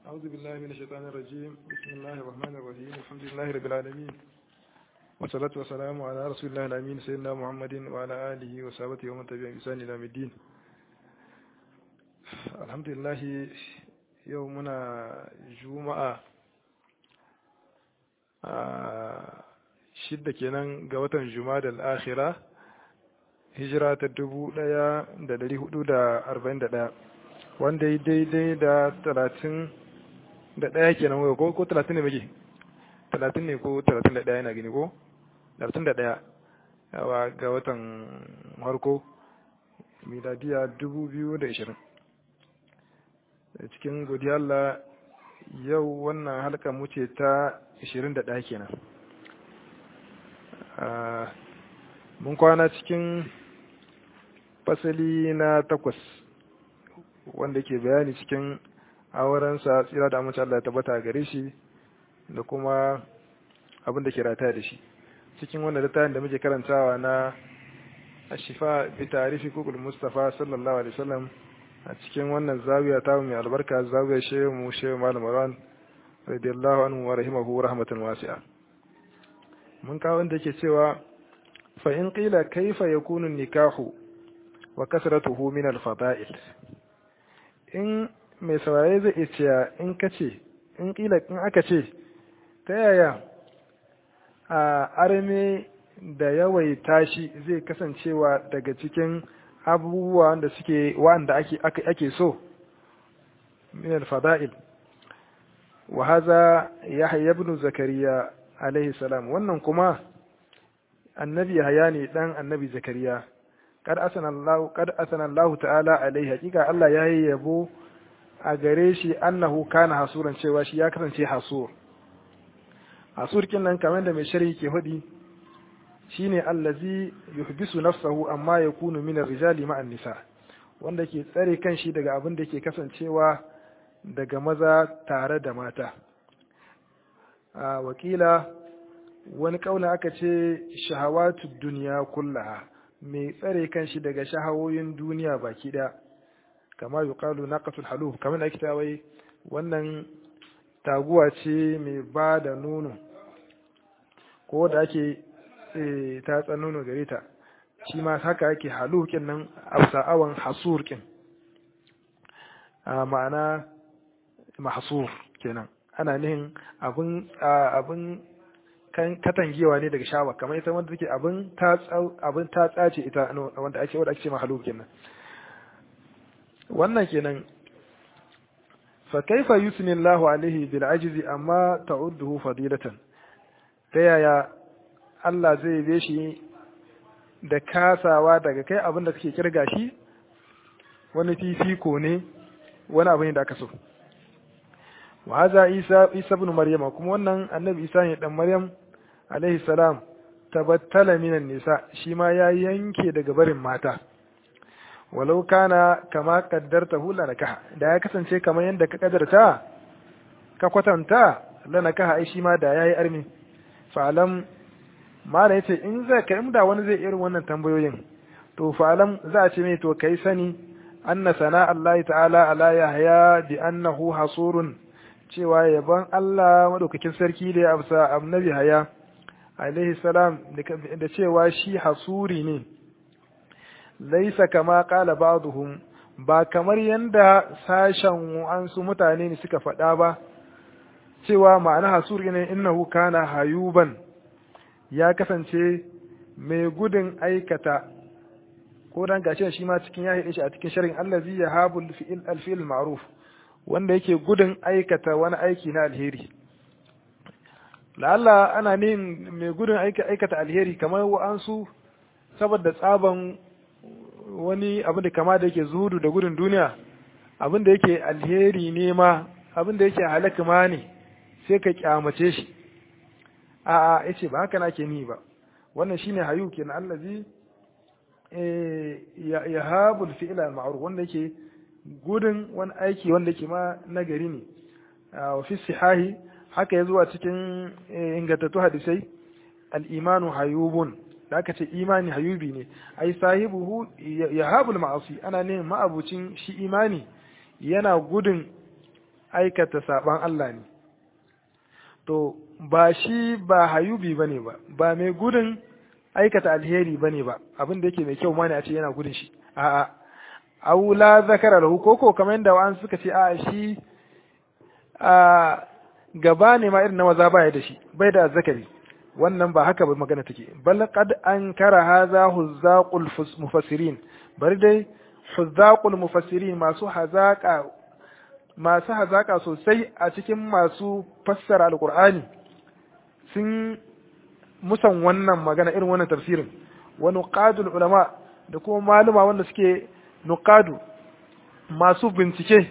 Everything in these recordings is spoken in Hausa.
أعوذ بالله من الشيطان الرجيم بسم الله الرحمن الرحيم الحمد لله رب العالمين والصلاة والسلام على رسول الله الأمين سيدنا محمد وعلى آله وصحبه ومن تبعهم بإحسان إلى يوم الدين الحمد لله يومنا جمعة shidda kenan ga watan Jumada al-Akhira hijira ta dubu ɗaya da dari hudu da arba'in da ɗaya wanda ya daidai da talatin da ɗaya kenan wai ko talatin ne muke talatin ne ko talatin da ɗaya yana gini ko talatin da ɗaya yawa ga watan harko miladiya dubu biyu da ishirin cikin godiya Allah yau wannan halka mu ce ta ishirin da ɗaya kenan mun kwana cikin fasali na takwas wanda ke bayani cikin aurensa tsira da amince Allah ya tabbata gare shi da kuma abin da ke rata da shi cikin wannan littafin da muke karantawa na ashifa bi tarifi kukul mustafa sallallahu alaihi wasallam a cikin wannan zawiya ta mai albarka zawiyar shehu mu shehu malam ran radiyallahu anhu wa rahimahu rahmatan wasi'a mun kawo wanda yake cewa fa in qila kaifa yakunu nikahu wa kasratuhu min al-fada'il in mai saurare zai iya cewa in kace in kila in aka ce ta yaya a arme da yawaita shi zai kasancewa daga cikin abubuwa da suke wanda ake ake so min al-fada'il wa hadha yahya ibn zakariya alaihi salam wannan kuma annabi yahya ne dan annabi zakariya kad asana Allah kad asana Allah ta'ala alaihi hakika Allah ya yi yabo a gare shi annahu kana hasuran cewa shi ya kasance hasur hasur kin nan kamar da mai sharhi ke hudi shine allazi yuhbisu nafsahu amma yakunu min ar-rijali ma'a nisa wanda ke tsare kanshi daga abin da ke kasancewa daga maza tare da mata a wakila wani kauna aka ce shahawatu duniya kullaha mai tsare kanshi daga shahawoyin duniya baki ɗaya kama yuqalu naqatul haluf kamar ake ta wai wannan taguwa ce mai ba da nono ko da ake tatsa nono gare ta shi ma haka ake halukin nan afsa'awan hasur kin ma'ana mahsur kenan ana nihin abin abin katangewa ne daga shawa kamar ita wanda take abin abin ta tsace ita wanda ake wanda ake ce mahaluk kenan wannan kenan fa kaifa yusni Allahu alaihi bil ajzi amma ta'udduhu fadilatan ta yaya Allah zai be shi da kasawa daga kai abin da kake kirga shi wani fifiko ne wani abu ne da aka so wa haza isa isa ibn maryama kuma wannan annabi isa ne dan maryam alaihi salam tabattala minan nisa shi ma ya yanke daga barin mata walau kana kama qaddartahu lanakaha da ya kasance kamar yadda ka kadarta ka kwatanta lanakaha ai shi ma da yayi armi fa'alam mala yace in za ka da wani zai irin wannan tambayoyin to fa'alam za a ce mai to kai sani anna sana Allah ta'ala ala yahya bi annahu hasurun cewa yaban Allah madaukakin sarki da ya amsa annabi haya alaihi salam da cewa shi hasuri ne laisa kama kala ba'dhum ba kamar yanda sashen ansu mutane ne suka faɗa ba cewa ma'ana hasuri ne innahu kana hayuban ya kasance mai gudun aikata ko dan gashi shi ma cikin ya shi a cikin sharhin allazi yahabul fi'il al-fi'l ma'ruf wanda yake gudun aikata wani aiki na alheri la'alla ana ne mai gudun aikata alheri kamar wa'ansu saboda tsaban wani abin da kama da yake zuhudu da gudun duniya abin da yake alheri ne ma abin da yake halaka ma ne sai ka kyamace shi a'a yace ba haka nake ni ba wannan shine hayu kenan allazi ya habul fi'la al-ma'ruf wanda yake gudun wani aiki wanda ke ma nagari ne wa fi sihahi haka ya zuwa cikin ingantattu hadisai al-imanu hayubun da aka ce imani hayubi ne ai sahibuhu ya habul ma'asi ana ne ma'abucin shi imani yana gudun aikata saban Allah ne to ba shi ba hayubi bane ba ba mai gudun aikata alheri bane ba abin da yake mai kyau ma ne a ce yana gudun shi a'a aula zakara lahu koko kamar yadda wa'an suka ce a shi a gaba ne ma irin na maza baya da shi bai da zakari wannan ba haka ba magana take bal qad ankara hadha huzzaqul mufassirin bari dai huzzaqul mufassirin masu hazaka masu hazaka sosai a cikin masu fassara alqur'ani sun musan wannan magana irin wannan tafsirin wa nuqadul ulama da kuma maluma wanda suke nuqadu masu bincike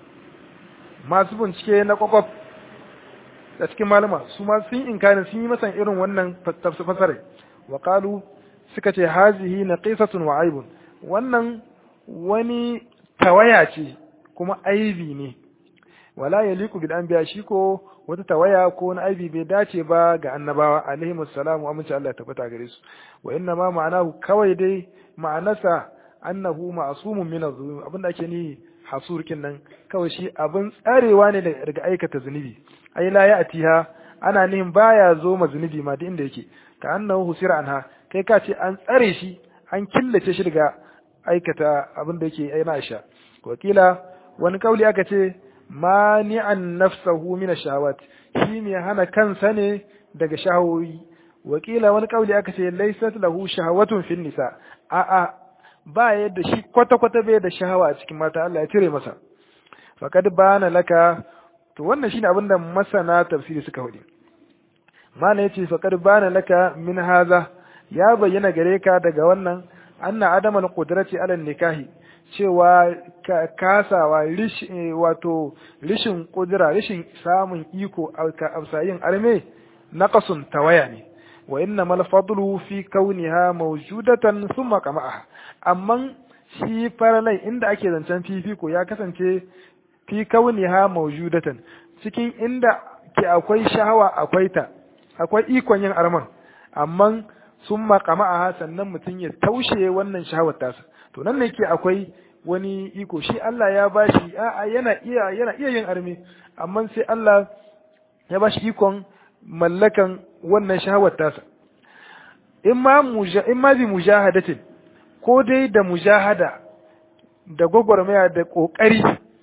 masu bincike na kwakwaf da cikin malama su ma sun inkarin sun yi masan irin wannan fasare wa qalu suka ce hazihi naqisatun wa aibun wannan wani tawaya ce kuma aibi ne wala yaliku bil anbiya shi ko wata tawaya ko wani aibi bai dace ba ga annabawa alaihi wassalamu amince Allah ya tabbata gare su wa inna ma ma'anahu kawai dai ma'anasa annahu ma'sumun min az-zulum abinda ake ni hasurkin nan kawai shi abin tsarewa ne daga aikata zunubi ai la ya'tiha ana nihin baya zo ma zunubi ma duk inda yake ka annahu husira anha kai ka ce an tsare shi an killace shi daga aikata abin da yake aina Aisha wakila wani kauli aka ce mani'an nafsahu min ash-shahawat shi ne hana kansa ne daga shahawoyi wakila wani kauli aka ce laysat lahu shahawatun fin nisa a a ba yadda shi kwata kwata bai da shahawa a cikin mata Allah ya cire masa faqad bana laka to wannan shine abinda masana tafsiri suka faɗi mana yace faqad bana laka min haza ya bayyana gare ka daga wannan anna adamal qudrati ala nikahi cewa kasawa wato rishin kudura rishin samun iko a yin arme naqasun tawaya ne wa inna mal fadlu fi kauniha mawjudatan thumma qama'aha amma shi faralai inda ake zancen fifiko ya kasance fi kauniha mawjudatan cikin inda ke akwai shahawa akwai ta akwai ikon yin arman amma sun makama a sannan mutum ya taushe wannan shahawar tasa to nan ne ke akwai wani iko shi Allah ya bashi a'a yana iya yana iya yin armi amma sai Allah ya bashi ikon mallakan wannan shahawar tasa in ma in ma bi mujahadatin ko dai da mujahada da gwagwarmaya da kokari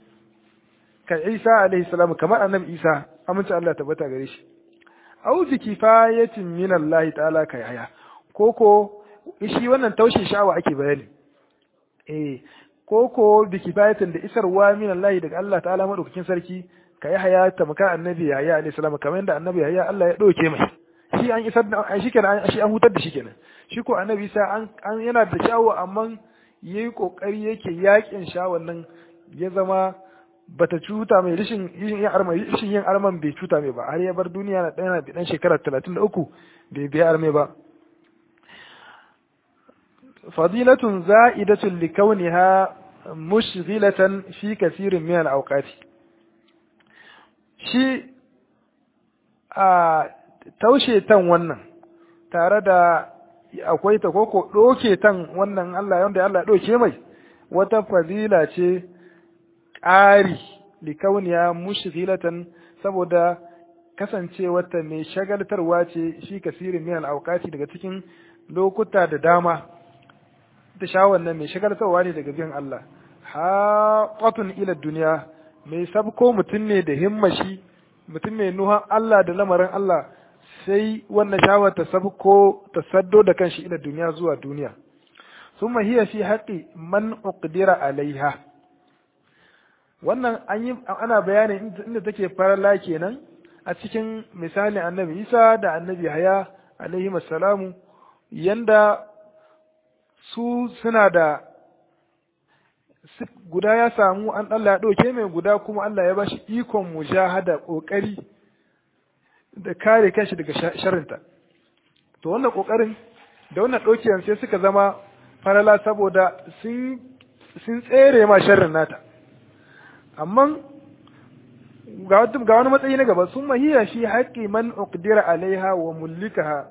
ka Isa alaihi salam kamar annabi Isa amince Allah tabbata gare shi au bi kifayatin min Allah ta'ala ka yaya koko shi wannan taushe sha'awa ake bayani eh koko bi kifayatin da isarwa min Allah daga Allah ta'ala madaukakin sarki ka yi haya ta maka annabi yahya alaihi salam kamar yadda annabi yahya Allah ya dauke mai shi an isar da shi kenan shi an hutar da shi kenan shi ko annabi sa an, an yana da sha'awa amma yayi kokari yake yakin sha'awan nan ya zama bata cuta mai rishin yin arman rishin yin arman bai cuta mai ba har ya bar duniya na ɗaya na dan shekara 33 bai bai arme ba fadilatun za'idatun likauniha mushghilatan fi kasirin min al-awqati shi a taushe tan wannan tare da akwai ta koko doke tan wannan Allah yanda Allah ya doke mai wata fadila ce ƙari likauniya mushghilatan saboda kasancewarta mai shagaltarwa ce shi kasirin min al-awqati daga cikin lokuta da dama da shawar nan mai shagaltarwa ne daga biyan Allah haƙatun ila duniya mai sabko mutum ne da himmashi mutum mai nuhan Allah da lamarin Allah sai wannan shawar ta sabko ta saddo da kanshi ila duniya zuwa duniya summa hiya fi haqqi man uqdira alaiha wannan an yi ana bayanin inda take farala kenan a cikin misalin annabi Isa da annabi Haya alaihi salamu yanda su suna da guda ya samu an Allah ya ɗauke mai guda kuma Allah ya ba shi ikon mujahada ƙoƙari da kare kanshi daga sharinta to wannan ƙoƙarin da wannan ɗaukiyan sai suka zama farala saboda sun tsere ma sharrin nata amma ga wani matsayi na gaba sun mahiya shi haƙƙi man uqdira alaiha wa mullikaha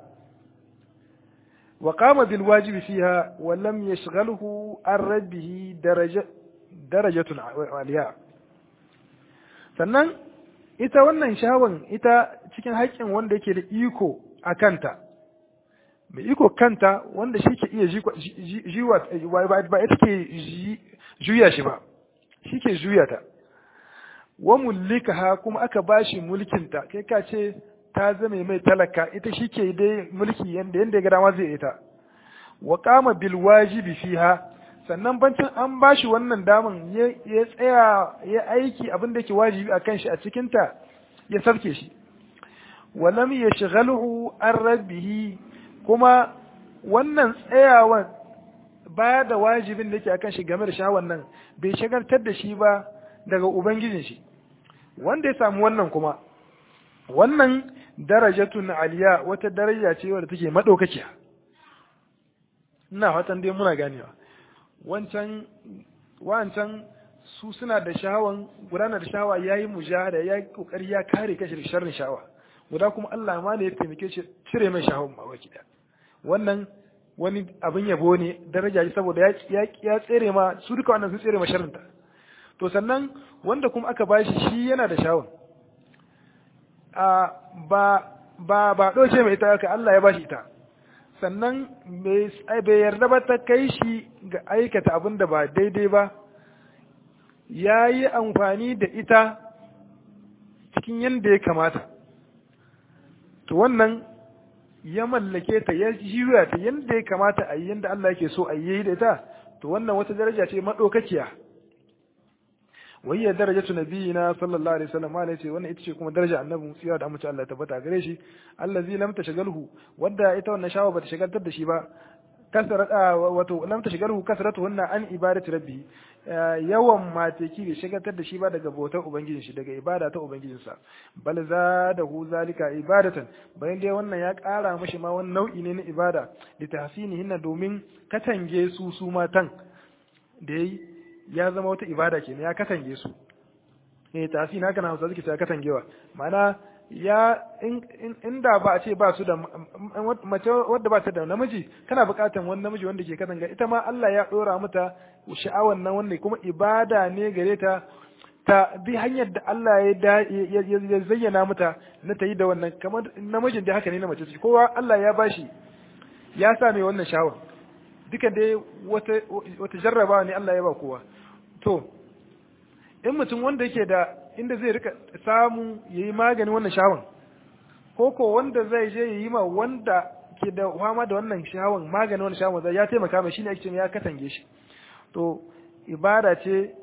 وقام بالواجب فيها ولم يشغله عن ربه درجة درجة عليها sannan ita wannan shawan ita cikin haƙƙin wanda yake da iko a kanta mai iko kanta wanda shi ke iya jiwa ba ita ke juya shi ba shi ke juya ta wa ha kuma aka bashi mulkinta kai ka ce ta zame mai talaka ita shi ke dai mulki yanda yanda ya ga dama zai ita wa qama bil wajibi fiha sannan bancin an bashi wannan daman ya tsaya ya aiki abin da yake wajibi a kan shi a cikin ta ya sarke shi wa lam yashghaluhu an rabbihi kuma wannan tsayawan baya da wajibin da yake akan shi game da shawan nan bai shagaltar da shi ba daga ubangijin shi wanda ya samu wannan kuma wannan darajatun aliya wata daraja ce wadda take madaukakiya ina fatan dai muna ganewa wancan wancan su suna da shawan gudanar da shawa yayi mujahada yayi kokari ya kare kashi da sharrin shawa guda kuma Allah ma ne ya taimake shi cire mai shawan ma baki da wannan wani abin yabo ne daraja ce saboda ya ya tsere ma su duka wannan sun tsere ma sharrinta to sannan wanda kuma aka bashi shi yana da shawan a ba ba ba doce mai ita ka Allah ya bashi ita sannan bai yarda ba ta kai shi ga aikata abin da ba daidai ba ya yi amfani da ita cikin yadda ya kamata to wannan ya mallake ta ya jiwa ta yadda ya kamata a yi yadda Allah yake so a yi da ita to wannan wata daraja ce maɗaukakiya wayya darajatu nabiyina sallallahu alaihi wasallam malai ce wannan ita ce kuma daraja annabi tsira da amince Allah tabbata gare shi allazi lam tashgalhu wanda ita wannan shawa bata shagaltar da shi ba kasrat wato lam tashgalhu kasratuhunna an ibadati rabbi yawan mateki bai shagaltar da shi ba daga bautar ubangijin shi daga ibada ta ubangijin sa bal zadahu zalika ibadatan bayan dai wannan ya kara mashi ma wani nau'i ne na ibada li tahsinihinna domin katange su su matan da yayi ya zama wata ibada ke ya katange su eh tafi na kana hausa suke ta katangewa ma'ana ya inda ba a ce ba su da mace wadda ba ta da namiji kana buƙatar wani namiji wanda ke katanga ita ma Allah ya dora mata sha'awar nan wanda kuma ibada ne gare ta ta bi hanyar da Allah ya zayyana mata na ta yi da wannan kamar namijin da haka ne na mace kowa Allah ya bashi ya sa mai wannan sha'awar duka dai wata jarraba ne Allah ya ba kowa to in mutum wanda yake da inda zai rika samu ya yi magani wannan shawon ko ko wanda zai je ya yi ma wanda ke da fama da wannan shawon magani wannan shawon zai ya taimaka mai shine ake ya katange shi to ibada ce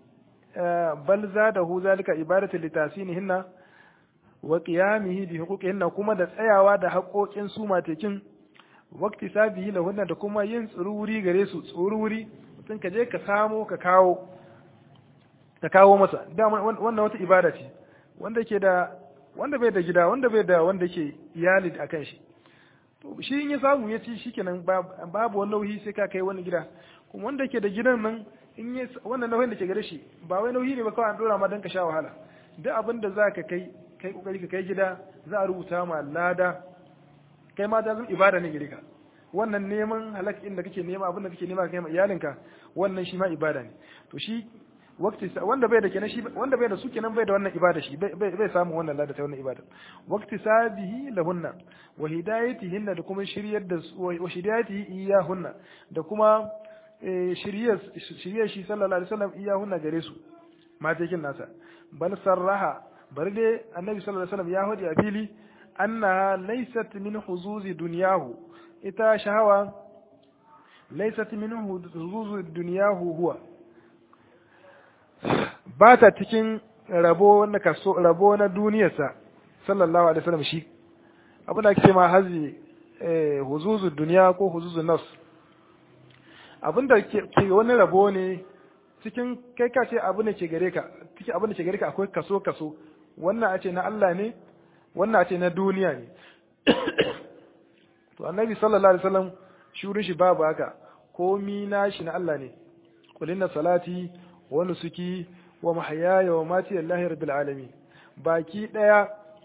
bal zadahu zalika ibadatu litasinihinna wa qiyamihi bi huquqihinna kuma da tsayawa da haƙoƙin su matekin wakti sabihi lahunna da kuma yin tsururi gare su tsururi mutum ka je ka samo ka kawo ka kawo masa dama wannan wata ibada ce wanda ke da wanda bai da gida wanda bai da wanda ke iyali a kan shi to shi in ya samu ya ci shikenan babu wani nauyi sai ka kai wani gida kuma wanda ke da gidan nan in ya wannan nauyin da ke gare shi ba wai nauyi ne ba kawai an dora ma dan ka sha wahala duk abin da za ka kai kai kokari ka kai gida za a rubuta ma lada kai ma ta zama ibada ne gare ka wannan neman halak da kake nema abin da kake nema kai ma iyalinka wannan shi ma ibada ne to shi wakti wanda bai da kenan shi wanda bai da su kenan bai da wannan ibada shi bai bai samu wannan lada ta wannan ibada wakti sabihi lahunna wa hidayatihin da kuma shiryar da wa hidayatihi iyahunna da kuma shiryar shiryar shi sallallahu alaihi wasallam iyahunna gare su matekin nasa bal sarraha bari dai annabi sallallahu alaihi wasallam ya hodi a fili annaha laysat min huzuzi dunyahu ita shahawa laysat min huzuzi dunyahu huwa ba ta cikin rabo na kaso rabo na duniyarsa sallallahu alaihi wasallam shi abin da ake ma hazi huzuzu duniya ko huzuzu nafs abin da ke wani rabo ne cikin kai ka ce abin da ke gare ka cikin abin da ke gare ka akwai kaso kaso wannan a ce na Allah ne wannan a ce na duniya ne to annabi sallallahu alaihi wasallam shurin shi babu haka komi na shi na Allah ne qul inna salati wa nusuki wa mahyaya wa mati lillahi rabbil alamin baki daya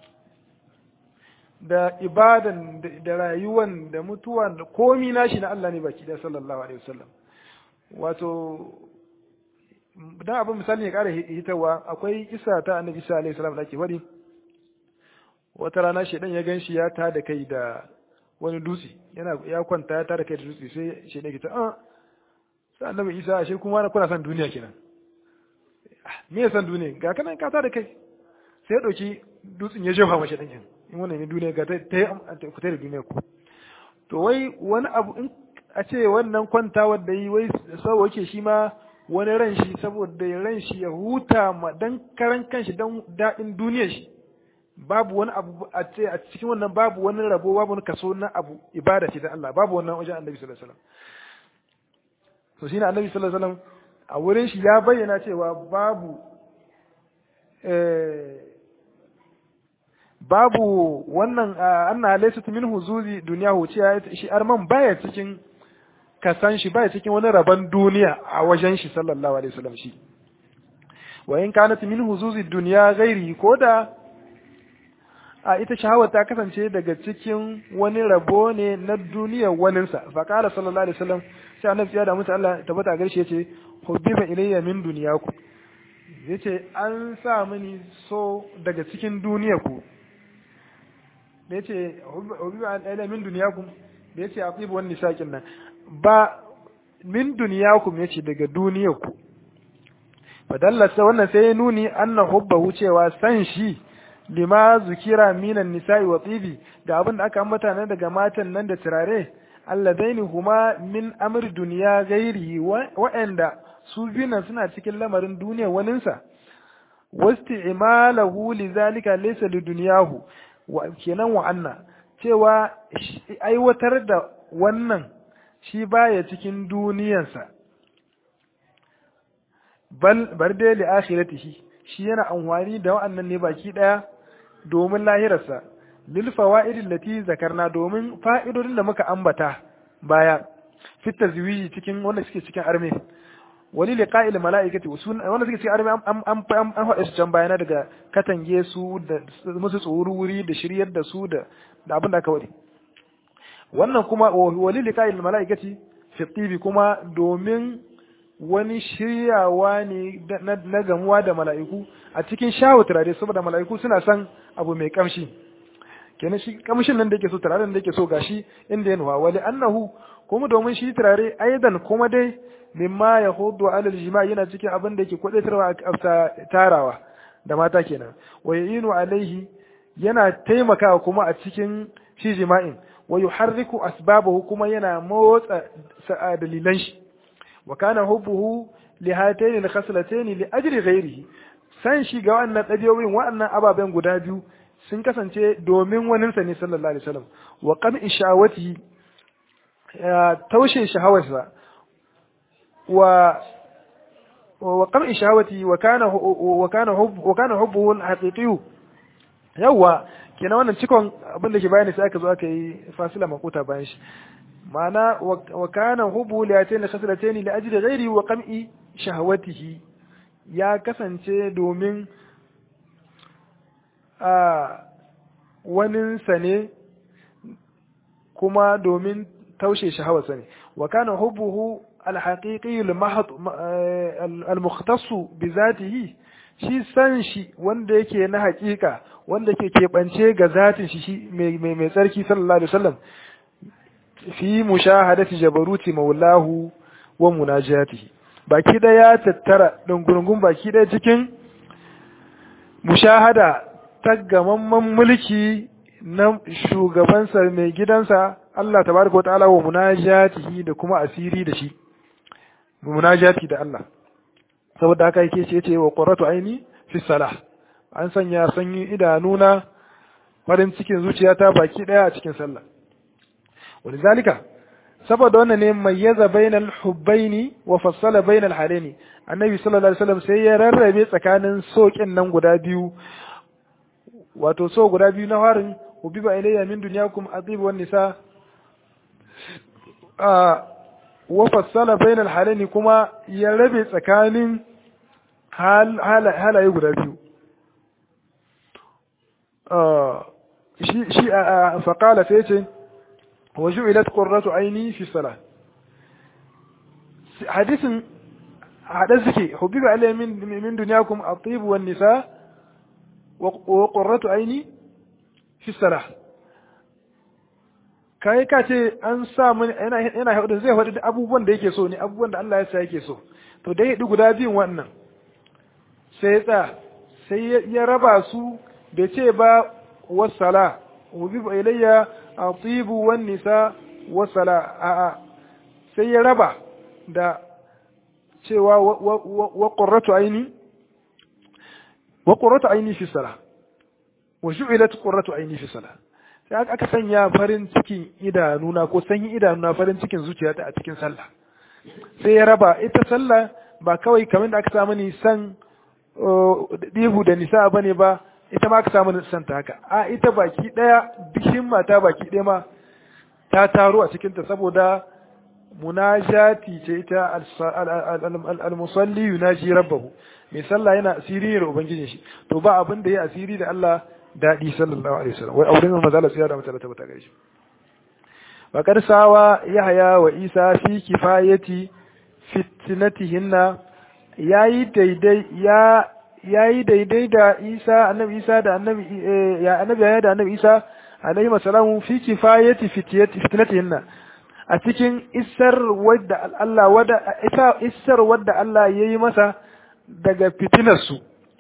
da ibadan da rayuwan da mutuwan da komi nashi na Allah ne baki daya sallallahu alaihi wasallam wato dan abin misali ya kara hitawa akwai isa ta annabi sallallahu alaihi wasallam da ke wadi wata rana shedan ya ganshi ya ta da kai da wani dutse yana ya kwanta ya ta da kai da dutse sai shedan ya ce ah sai annabi isa ashe kuma na kuna san duniya kenan me ya san duniya ga kana ka ta da kai sai ya dauki dutsen ya jefa mashi dan in wannan ne duniya ga ta ta fita da duniya ku to wai wani abu in a ce wannan kwantawar da yi wai sau yake shi ma wani ran shi saboda ran shi ya huta ma dan karan kanshi dan daɗin duniyar shi babu wani abu a ce a cikin wannan babu wani rabo babu wani kaso na abu ibada ce ta Allah babu wannan wajen annabi sallallahu alaihi wasallam to shine annabi sallallahu alaihi wasallam a wurin shi ya bayyana cewa babu eh babu wannan anna laysat min huzuzi dunyahu ce shi arman baya cikin kasan shi baya cikin wani rabon duniya a wajen shi sallallahu alaihi wasallam shi wa in kanat min huzuzi dunya ghairi koda a ita shahawar ta kasance daga cikin wani rabo ne na duniyar waninsa fa qala sallallahu alaihi wasallam sai annabi ya da mutu Allah tabbata garshe yace hubbiba ilayya min dunyaku yace an sa mini so daga cikin duniyar ku da yace hubbiba ilayya min dunyakum da yace atibu wan nisaqin nan ba min dunyakum yace daga duniyar ku fadallasa wannan sai ya nuni anna hubbahu cewa san shi lima zukira minan nisa'i wa tibi da abin da aka ambata na daga matan nan da turare alladaini huma min amr duniya gairi wa'anda su binan suna cikin lamarin duniyar waninsa wasti'malahu lidhalika laysa lidunyahu wa kenan wa anna cewa aiwatar da wannan shi baya cikin duniyarsa bal bar dai li akhiratihi shi yana amfani da wa'annan ne baki daya domin lahirarsa lil fawaid allati zakarna domin fa'idodin da muka ambata baya fit tazwiji cikin wanda suke cikin arme wali liqa'il mala'ikati wanda suke cikin arme an an an faɗa su can bayana daga katange su da musu tsoro wuri da shiryar da su da da abin da aka wadi wannan kuma wali liqa'il mala'ikati fi tibi kuma domin wani shiryawa ne na gamuwa da mala'iku a cikin shawo turare saboda mala'iku suna son abu mai kamshi kenan shi kamshin nan da yake so turaren da yake so gashi inda ya nuwa wali annahu kuma domin shi turare aidan kuma dai mimma ya hudu alal jima'i yana cikin abin da yake kwadaitarwa a tarawa da mata kenan wa yinu alaihi yana taimakawa kuma a cikin shi jima'in wa yuharriku asbabahu kuma yana motsa dalilan shi wa kana hubbuhu li hatayn al khaslatayn li ajri ghayrihi san shi ga wannan dabiyoyin wannan ababen guda biyu sun kasance domin waninsa ne sallallahu alaihi wasallam wa qam ishawati taushe shahawarsa wa wa qam ishawati wa kana wa kana hubb wa kana hubbuhu al-haqiqi yawa kenan wannan cikon abin da ke bayani sai aka zo aka yi fasila makuta bayan shi ma'ana wa kana hubbu li atayn khaslatayn li ajli ghairi wa qam'i shahawatihi ya kasance domin a waninsa ne kuma domin taushe shahawarsa ne wa kana hubbuhu alhaqiqi almukhtassu bi zatihi shi san shi wanda yake na haƙiƙa wanda ke keɓance ga zatin shi mai mai tsarki sallallahu alaihi wasallam fi mushahadati jabaruti maulahu wa munajatihi baki da ya tattara dungurungun baki da cikin mushahada ta gamamman mulki na shugabansa mai gidansa Allah tabaraka wata'ala wa munajatihi da kuma asiri da shi munajati da Allah saboda haka yake ce ce wa qurratu aini fi salah an sanya sanyi idanuna farin cikin zuciyata baki daya a cikin sallah walizalika saboda wannan ne mayyaza bainal hubbaini wa fassala bainal halaini annabi sallallahu alaihi wasallam sai ya rarrabe tsakanin sokin nan guda biyu wato so guda biyu na harin ubiba ilayya min dunyakum atib wan nisa a wa fassala bainal halaini kuma ya rabe tsakanin halaye guda biyu shi shi fa qala sai ce wa ju'ilat qurratu aini fi salah hadisin hada suke hubbiba alayhi min min dunyakum at-tib wan nisa wa qurratu aini fi salah kai ka ce an sa mun yana yana hudu zai hudu abubuwan da yake so ne abubuwan da Allah ya sa yake so to dai hudu guda biyun wannan sai ya tsaya sai ya raba su bai ce ba wasala hubbiba ilayya at-tib wan nisa wasala a'a sai ya raba da cewa wa qurratu aini wa qurratu aini fi salah wa ju'ilat qurratu aini fi salah sai aka sanya farin cikin idanuna ko sanyin idanuna farin cikin zuciyata a cikin sallah sai ya raba ita sallah ba kawai kamar da aka samu ni san dihu da nisa bane ba ita ma aka samu ni san ta haka a ita baki daya duk himma ta baki daya ma ta taro a cikin ta saboda munajati ce ita al-musalli yunaji rabbahu mai sallah yana asiri ne da ubangijin shi to ba abin da ya asiri da Allah dadi sallallahu alaihi wasallam wai auren manzo Allah sai da mutala ta gare shi wa qad sawa yahya wa isa fi kifayati fitnatihinna yayi daidai ya yayi daidai da isa annabi isa da annabi ya annabi ya da annabi isa alaihi wasalamu fi kifayati fitnatihinna a cikin isar wadda Allah wadda ita isar wadda Allah yayi masa daga fitinarsu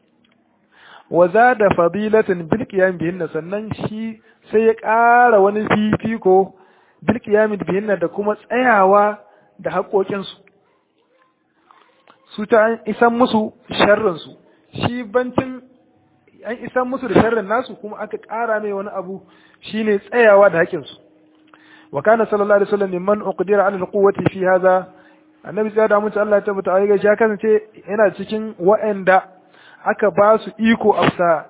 wa zada fadilatin bil qiyam bihinna sannan shi sai ya ƙara wani fifiko bil qiyam bihinna da kuma tsayawa da haƙoƙinsu su ta an isan musu sharrin su shi bancin an isan musu da sharrin nasu kuma aka ƙara mai wani abu shine tsayawa da haƙinsu wa kana sallallahu alaihi wasallam mimman uqdira ala alquwwati fi hadha annabi sai da mutu Allah ya tabbata ai ga shi kasance yana cikin wa'anda aka ba su iko afsa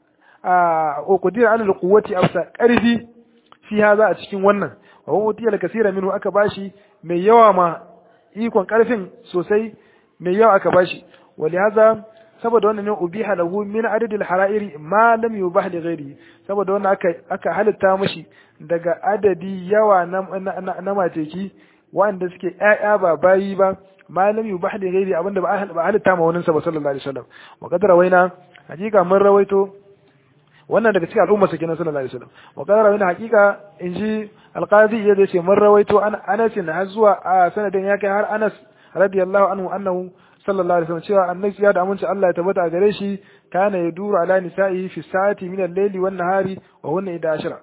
a uqdira ala alquwwati afsa karfi fi hadha a cikin wannan wa huwa utiyal kaseera minhu aka bashi mai yawa ma ikon karfin sosai mai yawa aka bashi walihaza saboda wannan ne ubiha lahu min adadil hara'iri ma lam yubah li ghairi saboda wannan aka aka halitta mishi daga adadi yawa na na, mateki wanda suke ƴaƴa ba bayi ba ma lam yubah li ghairi abinda ba ba halitta ma wannan sa sallallahu alaihi wasallam wa qadara waina hakika mun rawaito wannan daga cikin al'umma sakin sallallahu alaihi wasallam wa qadara waina hakika inji alqazi ya ce mun rawaito an Anas har zuwa a sanadin ya kai har Anas radiyallahu anhu annahu sallallahu alaihi wasallam cewa annabi ya da aminci Allah ya tabbata a gare shi kana ya duru ala nisa'i fi sa'ati min al-layli wan nahari wa hunna ida ashara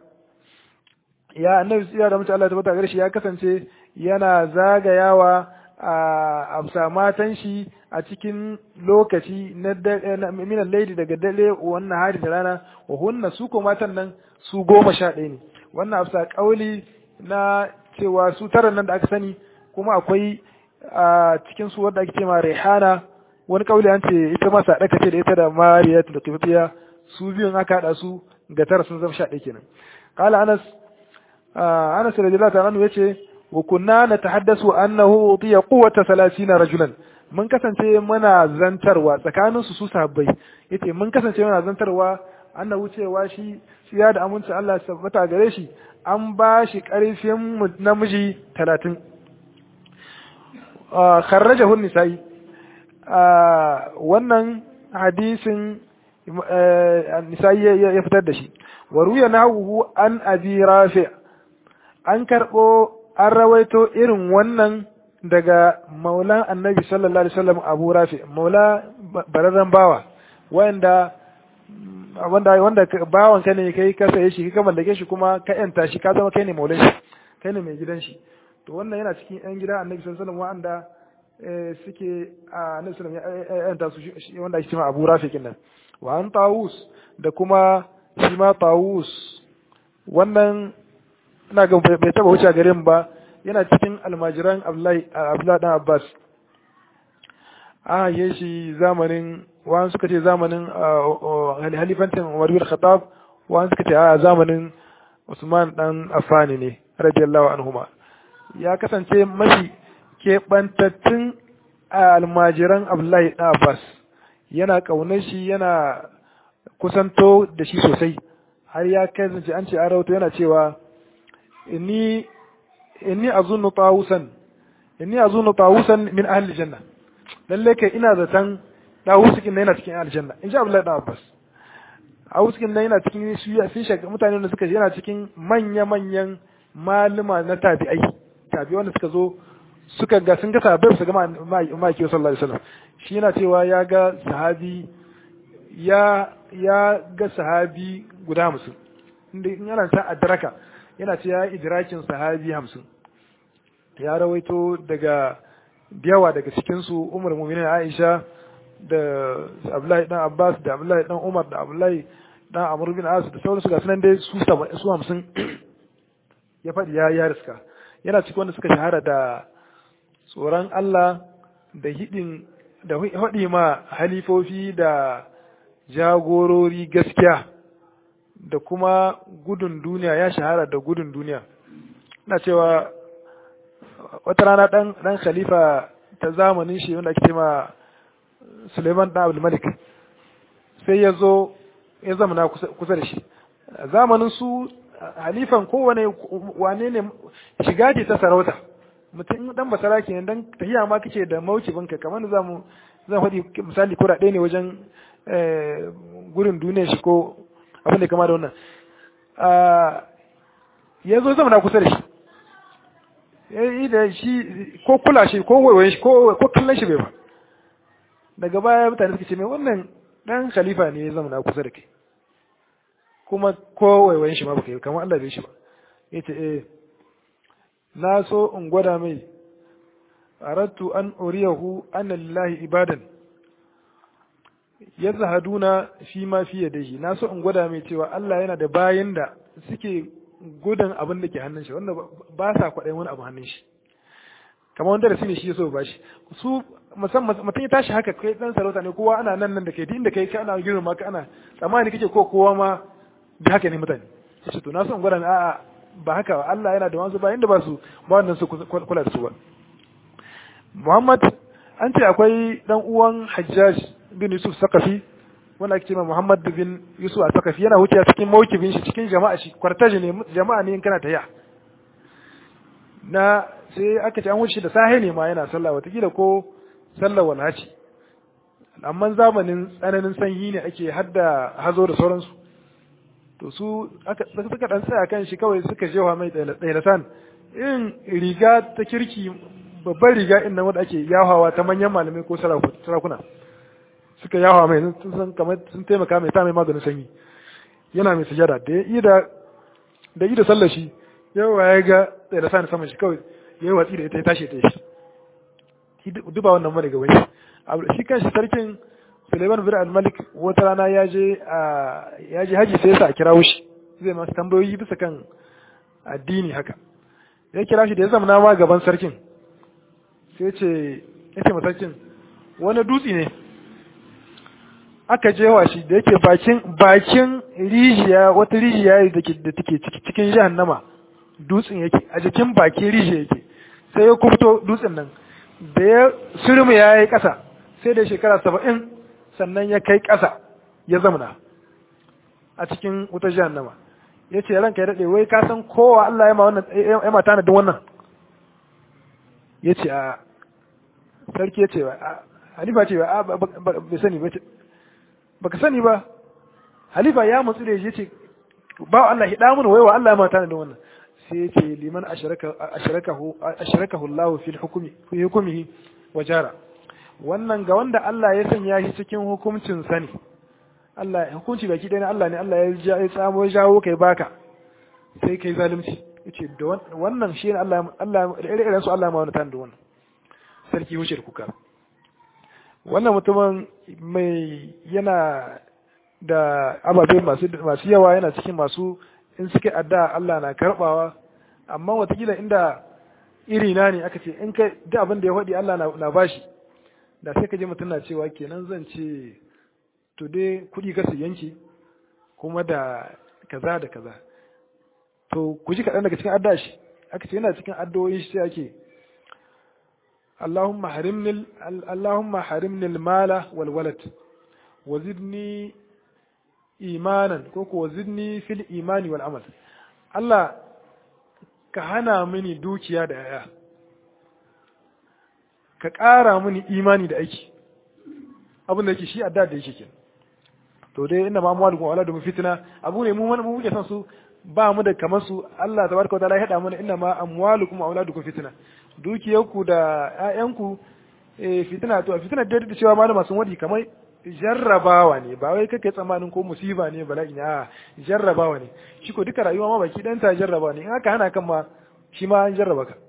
ya annabi ya da aminci Allah ya tabbata a gare shi ya kasance yana zagayawa a amsa matan shi a cikin lokaci na min al-layli daga dare wan nahari da rana wa hunna su ko matan nan su goma sha ɗaya ne wannan afsa kauli na cewa su tara nan da aka sani kuma akwai a cikin su wadda ake ce ma Rihana wani kauli an ce ita ma sadaka ce da ita da Mariya da Qibtiya su biyun aka hada su ga tara sun zama sha ɗaya kenan qala Anas Anas radiyallahu ta'ala anhu yace wa kunna natahaddasu annahu utiya quwwata 30 rajulan mun kasance muna zantarwa tsakanin su su sahabbai yace mun kasance muna zantarwa annahu cewa shi siya da aminci Allah ya tabbata gare shi an ba shi karfin namiji 30 kharrajahu nisa'i wannan hadisin nisa'i ya fitar da shi wa ruya nahu an abi rafi an karbo an rawaito irin wannan daga maulan annabi sallallahu alaihi wasallam abu rafi maula bararren bawa wanda wanda wanda bawan ka ne kai ka saye shi ka mallake shi kuma ka yanta shi ka zama kai ne maulan shi kai ne mai gidan shi to wannan yana cikin yan gida annabi sallallahu alaihi wasallam wanda suke a annabi sallallahu alaihi wasallam ya yanta su wanda ake cewa Abu Rafiq nan wa an Tawus da kuma shi ma Tawus wannan ina ga bai taba wuce garin ba yana cikin almajiran Abdullahi Abdullahi dan Abbas a yi shi zamanin wa'an suka ce zamanin halifantin Umar bin Khattab wa'an suka ce a zamanin Usman dan Affan ne radiyallahu anhuma ya kasance mafi keɓantattun almajiran Abdullahi dan Abbas yana ƙaunar shi yana kusanto da shi sosai har ya kasance an ce an rawato yana cewa inni inni azunnu tawusan inni azunnu tawusan min ahli janna lalle kai ina zaton dawusukin na yana cikin aljanna in ji abdullahi dan abbas dawusukin na yana cikin su sun shaga mutane da suka yana cikin manya-manyan maluma na tabi'ai tabi'ai wanda suka zo suka ga sun ga sahabbai su ga ma'aiki sallallahu alaihi wasallam shi yana cewa ya ga sahabi ya ya ga sahabi guda hamsin inda in yana ta adraka yana ce ya idrakin sahabi hamsin ya rawaito daga yawa daga cikinsu umar mu'minin aisha da abdullahi dan abbas da abdullahi dan umar da abdullahi dan amr bin as da sauransu ga sunan dai su su hamsin ya faɗi ya ya riska yana cikin wanda suka shahara da tsoron Allah da hidin da haɗi ma halifofi da jagorori gaskiya da kuma gudun duniya ya shahara da gudun duniya na cewa wata rana ɗan ɗan khalifa ta zamanin shi wanda ake ma Suleiman ɗan Abdul Malik sai ya zo ya zama kusa da shi zamanin su halifan kowane wane ne shiga ce ta sarauta mutum dan basara ke dan tahiya ma kake da mawkibinka kamar da zamu zan faɗi misali ko ɗaya ne wajen gurin duniya shi ko abin da kama da wannan ya zo zama na kusa da shi yi da shi ko kula shi ko waiwayen shi ko kallon shi bai ba daga baya mutane suka ce mai wannan dan khalifa ne ya zama na kusa da kai kuma ko waiwayen shi ma baka yi kamar Allah bai shi ba yace eh na so in gwada mai aradtu an uriyahu anna lillahi ibadan yazhaduna fi ma fi yadihi na so in gwada mai cewa Allah yana da bayin da suke gudan abin da ke hannun shi wanda ba sa kwaɗayin wani abu hannun shi kamar wanda da ne shi ya so ba shi su musamman mutum ya tashi haka kai dan sarauta ne kowa ana nan nan da kai inda kai ana girma ka ana tsammani kake ko kowa ma da haka ne mutane ce to na son gwada a'a ba haka ba Allah yana da wasu ba inda ba su ba wannan su kula da su ba Muhammad an ce akwai dan uwan Hajjaj bin Yusuf Sakafi wanda ake cewa Muhammad bin Yusuf Sakafi yana wuce cikin mawkibin shi cikin jama'a shi kwartaji ne jama'a ne in kana tayya na sai aka ce an wuce da sahe ne ma yana sallah watakila ko sallar walhaci amma zamanin tsananin sanyi ne ake hadda hazo da sauransu to su aka suka dan tsaya kan shi kawai suka jewa mai tsailatan in riga ta kirki babban riga in nan wanda ake yahawa ta manyan malamai ko sarakuna suka yahawa mai sun san kamar sun taimaka mai ta mai maganin sanyi yana mai sujada da yi da da yi da sallar shi yawa ya ga tsailatan saman shi kawai ya yi watsi da ita ya tashi ta shi duba wannan mara gaba shi shi kan shi sarkin Suleiman bin al-Malik wata rana ya je ya je haji sai ya sa a kirawo shi zai masa tambayoyi bisa kan addini haka ya kira shi da ya zama ma gaban sarkin sai ce ya ce sarkin wani dutse ne aka jewa shi da yake bakin bakin rijiya wata rijiya da ke da take cikin jahannama dutsen yake a jikin bakin rijiya yake sai ya kubto dutsen nan da ya surmu ya yi ƙasa sai da shekara saba'in sannan ya kai ƙasa ya zamana a cikin wutar jahannama ya ce ranka ya daɗe wai ka san kowa Allah ya ma wannan ya ma tanadin wannan ya ce a sarki ya ce ba halifa ce ba bai sani ba baka sani ba halifa ya matsu da ya ce ba Allah hida mun waiwa Allah ya ma tanadin wannan sai ya ce liman ashrakahu Allah fi hukumi fi hukumihi wa jara wannan ga wanda Allah ya sanya shi cikin hukuncin sani Allah hukunci baki ɗaya Allah ne Allah ya ya tsamo jawo kai baka sai kai zalunci yace da wannan shi ne Allah Allah da irin su Allah ma wani tan da wannan sarki wuce kuka wannan mutumin mai yana da ababe masu masu yawa yana cikin masu in suka adda Allah na karbawa amma watakila inda iri na ne aka ce in kai duk abin da ya faɗi Allah na bashi da sai ka je mutum na cewa kenan zan ce to dai kuɗi ka su yanke kuma da kaza da kaza to ku ji kaɗan daga cikin adda shi aka ce yana cikin addu'o'in shi sai ake Allahumma harimni Allahumma harimni al-mala wal walad wa zidni imanan ko ko zidni fil imani wal amal Allah ka hana mini dukiya da yaya ka ƙara mini imani da aiki abin da yake shi adda da yake kenan to dai inna ma amwalukum wa auladukum fitna abu ne mu mu muke san su ba mu da kamar su Allah tabaraka wa ta'ala ya hada mana inna ma amwalukum wa auladukum fitna dukiyarku da ƴaƴanku eh fitna to fitna da da cewa malama sun wadi kamar jarrabawa ne ba wai kake tsammanin ko musiba ne bala'i ne a jarrabawa ne shi ko duka rayuwa ma baki dan ta jarrabawa ne in aka hana kan ma shi ma an jarraba ka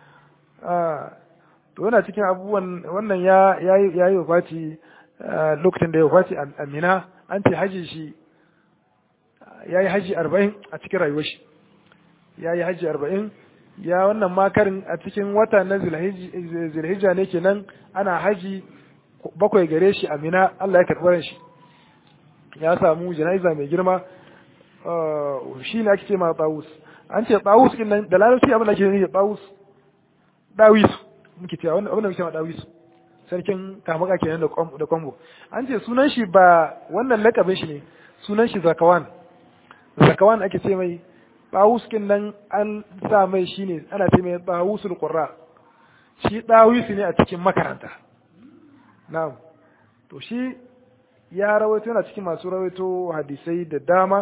to yana cikin abubuwan wannan ya yayi wafati lokacin da ya wafati amina an ce haji shi ya yi haji arba'in a cikin rayuwar shi ya yi haji arba'in ya wannan makarin a cikin wata na zilhijja ne kenan ana haji bakwai gare shi amina Allah ya karɓar shi ya samu jana'iza mai girma shi ne ake ce ma tsawus an ce tsawus din nan da larabci abin da ake nufi tsawus dawis muke cewa abin da muke cewa dawis sarkin kamaka kenan da kwambo an ce sunan shi ba wannan lakabin shi ne sunan shi zakawan zakawan ake ce mai tsawus kin nan an sa mai shi ne ana ce mai tsawusul qurra shi dawis ne a cikin makaranta na'am to shi ya rawaito yana cikin masu rawaito hadisai da dama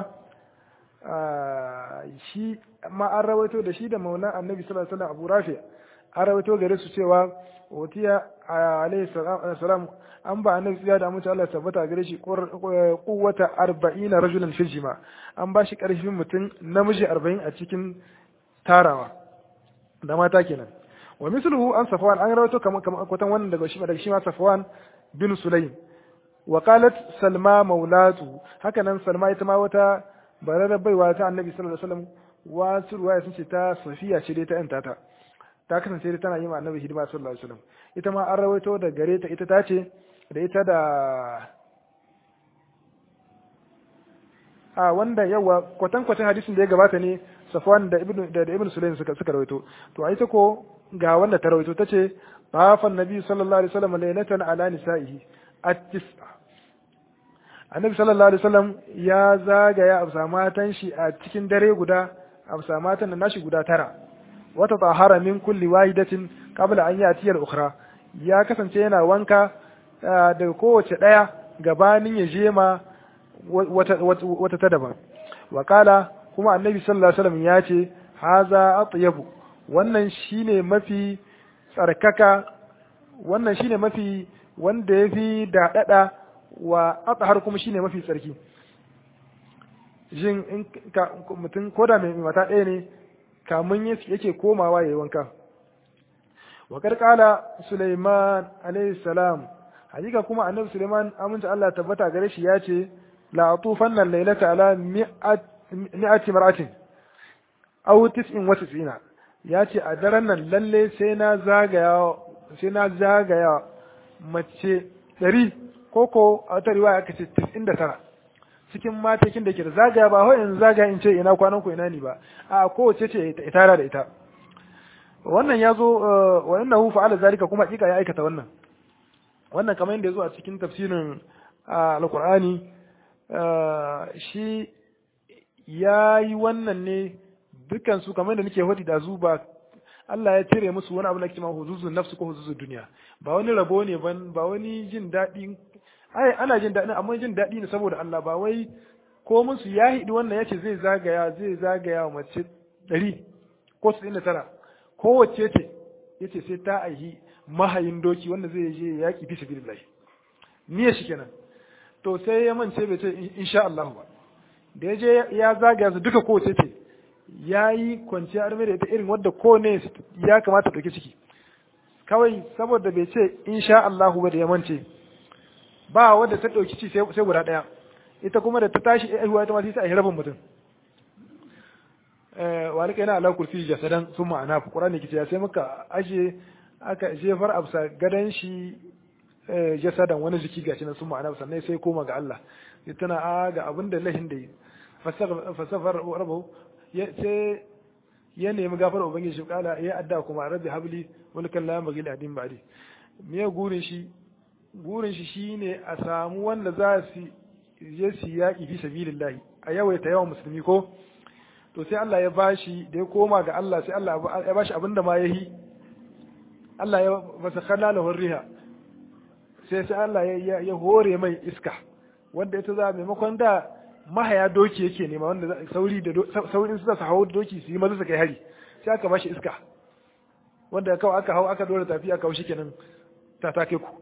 shi ma an rawaito da shi da mauna annabi sallallahu alaihi wasallam Abu Rafi an rawaito gare su cewa watiya alaihi salam an ba annabi ya da mutu Allah tabbata gare shi quwwata 40 rajulan fil jima an ba shi karfin mutum namiji 40 a cikin tarawa da mata kenan wa misluhu an safwan an rawaito kamar kwatan wannan daga shi daga shi ma safwan bin sulaim wa qalat salma maulatu haka nan salma ita ma wata bararar baiwa ta annabi sallallahu alaihi wasallam wasu ruwaya sun ce ta safiya ce dai ta yanta ta ta kasance dai tana yi ma annabi hidima sallallahu alaihi wasallam ita ma an rawaito da gare ta ita ta ce da ita da a wanda yawa kwatan kwatan hadisin da ya gabata ne safwan da ibnu da ibnu sulaim suka suka rawaito to a ita ko ga wanda ta rawaito tace tafan nabi sallallahu alaihi wasallam laylatan ala nisaihi at-tis'a annabi sallallahu alaihi wasallam ya zagaya a matan shi a cikin dare guda a matan da nashi guda tara wata tahara min kulli wahidatin qabla an yati al-ukhra ya kasance yana wanka daga kowace daya gabanin ya je ma wata wata ta daban wa kala kuma annabi sallallahu alaihi wasallam ya ce haza atyabu wannan shine mafi tsarkaka wannan shine mafi wanda yafi daɗaɗa wa atsahar kuma shine mafi tsarki jin in ka mutum koda mai mata ɗaya ne kamun yake komawa yayi wanka wa karkala Sulaiman alayhi salam hakika kuma annabi Sulaiman aminta Allah tabbata gare shi ya ce la atufanna laylata ala mi'ati mar'atin aw tis'in wa tis'ina ya ce a daren nan lalle sai na zagaya sai na zagaya mace ɗari koko a wata riwaya aka ce tis'in da tara cikin matakin da ke da zagaya ba in zagaya in ce ina kwanan ku ina ni ba a kowace ce itara da ita wannan ya zo wa innahu fa'ala zalika kuma hakika ya aikata wannan wannan kamar yadda ya zo a cikin tafsirin alqur'ani shi ya yi wannan ne dukkan su kamar yadda nake hodi da zu ba Allah ya cire musu wani abu da ke ma huzuzun nafsu ko huzuzun duniya ba wani rabo ne ban ba wani jin daɗi ai ana jin daɗi amma jin daɗi ne saboda Allah ba wai ko musu ya hidi wannan yace zai zagaya zai zagaya wa mace ɗari ko su da tara kowace ce yace sai ta aihi mahayin doki wanda zai je yaƙi fi sabilillah niyyar shi kenan to sai ya mance bai ce insha Allah ba da ya je ya zagaya su duka kowace ce ya yi kwanciya arme da ita irin wadda ko ne ya kamata ɗauki ciki kawai saboda bai ce insha Allahu ba da ya mance ba wadda ta ɗauki ci sai guda ɗaya ita kuma da ta tashi aihuwa ita ma sai ta aihi rabin mutum wa rika yana ala kurfi jasadan sun ma'ana fi ƙura ne kice sai muka aje aka jefar absa gadan shi jasadan wani jiki gashi na sun ma'ana sannan sai koma ga Allah sai tana a ga abin da lahin da yi fasafar rabu sai ya nemi gafar ubangiji kala ya adda kuma rabbi habli wani kan la magil adin ba'di me gurin shi gurin shi shine a samu wanda za su je su yaki fi sabilillahi a yawaita yawan musulmi ko to sai Allah ya bashi da ya koma ga Allah sai Allah ya bashi abinda ma yahi Allah ya fasakharna lahu riha sai sai Allah ya hore mai iska wanda ita za maimakon da mahaya doki yake nema wanda sauri da saurin su za su hawo doki su yi maza su kai hari sai aka bashi iska wanda kawai aka hau aka dora tafi aka haushi kenan ta take ku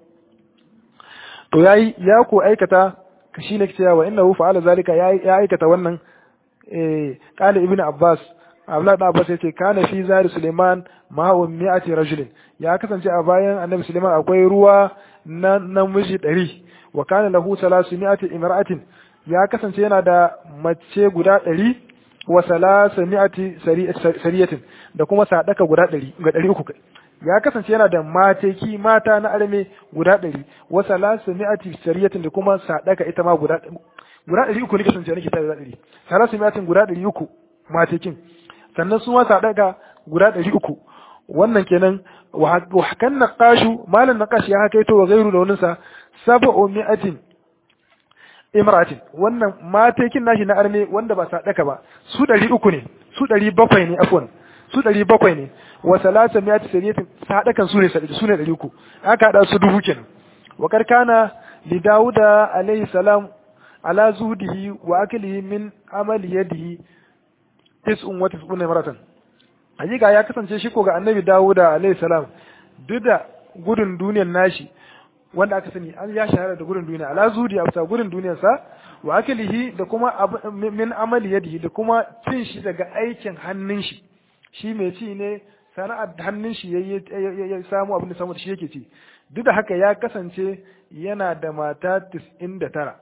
to yayi ya ko aikata shi ne cewa wa innahu fa'ala zalika ya aikata wannan eh qala ibnu abbas Abdullah da Abbas yace kana fi zari Suleiman ma'un mi'ati rajulin ya kasance a bayan Annabi Suleiman akwai ruwa na namiji ɗari wa kana lahu salasu mi'ati imra'atin ya kasance yana da mace guda ɗari wa salasa mi'ati sariyatin da kuma sadaka guda ɗari ga ɗari uku ya kasance yana da mateki mata na arme guda ɗari wa salasa mi'ati sariyatin da kuma sadaka ita ma guda guda ɗari uku ne kasance nake ta guda ɗari salasa mi'atin guda ɗari uku matekin sannan su ma sadaka guda ɗari uku wannan kenan wa hakan naqashu malan naqash ya hakaito wa gairu da waninsa sab'u mi'atin imratin wannan matekin nashi na arme wanda ba sadaka ba su ɗari uku ne su ɗari bakwai ne afwan su ɗari bakwai ne wa salata miyati sariyatin sadakan su ne su ne ɗari uku aka haɗa su dubu kenan wa karkana li dawuda alayhi salam ala zuhdihi wa aklihi min amali yadihi tis'un wa tis'un maratan hakika ya kasance shi ko ga annabi dawuda alayhi salam duk da gudun duniyar nashi wanda aka sani an ya shahara da gudun duniya ala zudi a gudun duniyar sa wa aklihi da kuma min amali yadihi da kuma cin shi daga aikin hannun shi shi mai ci ne sana'ar hannun shi ya samu abin da samu da shi yake ci duk da haka ya kasance yana da mata 99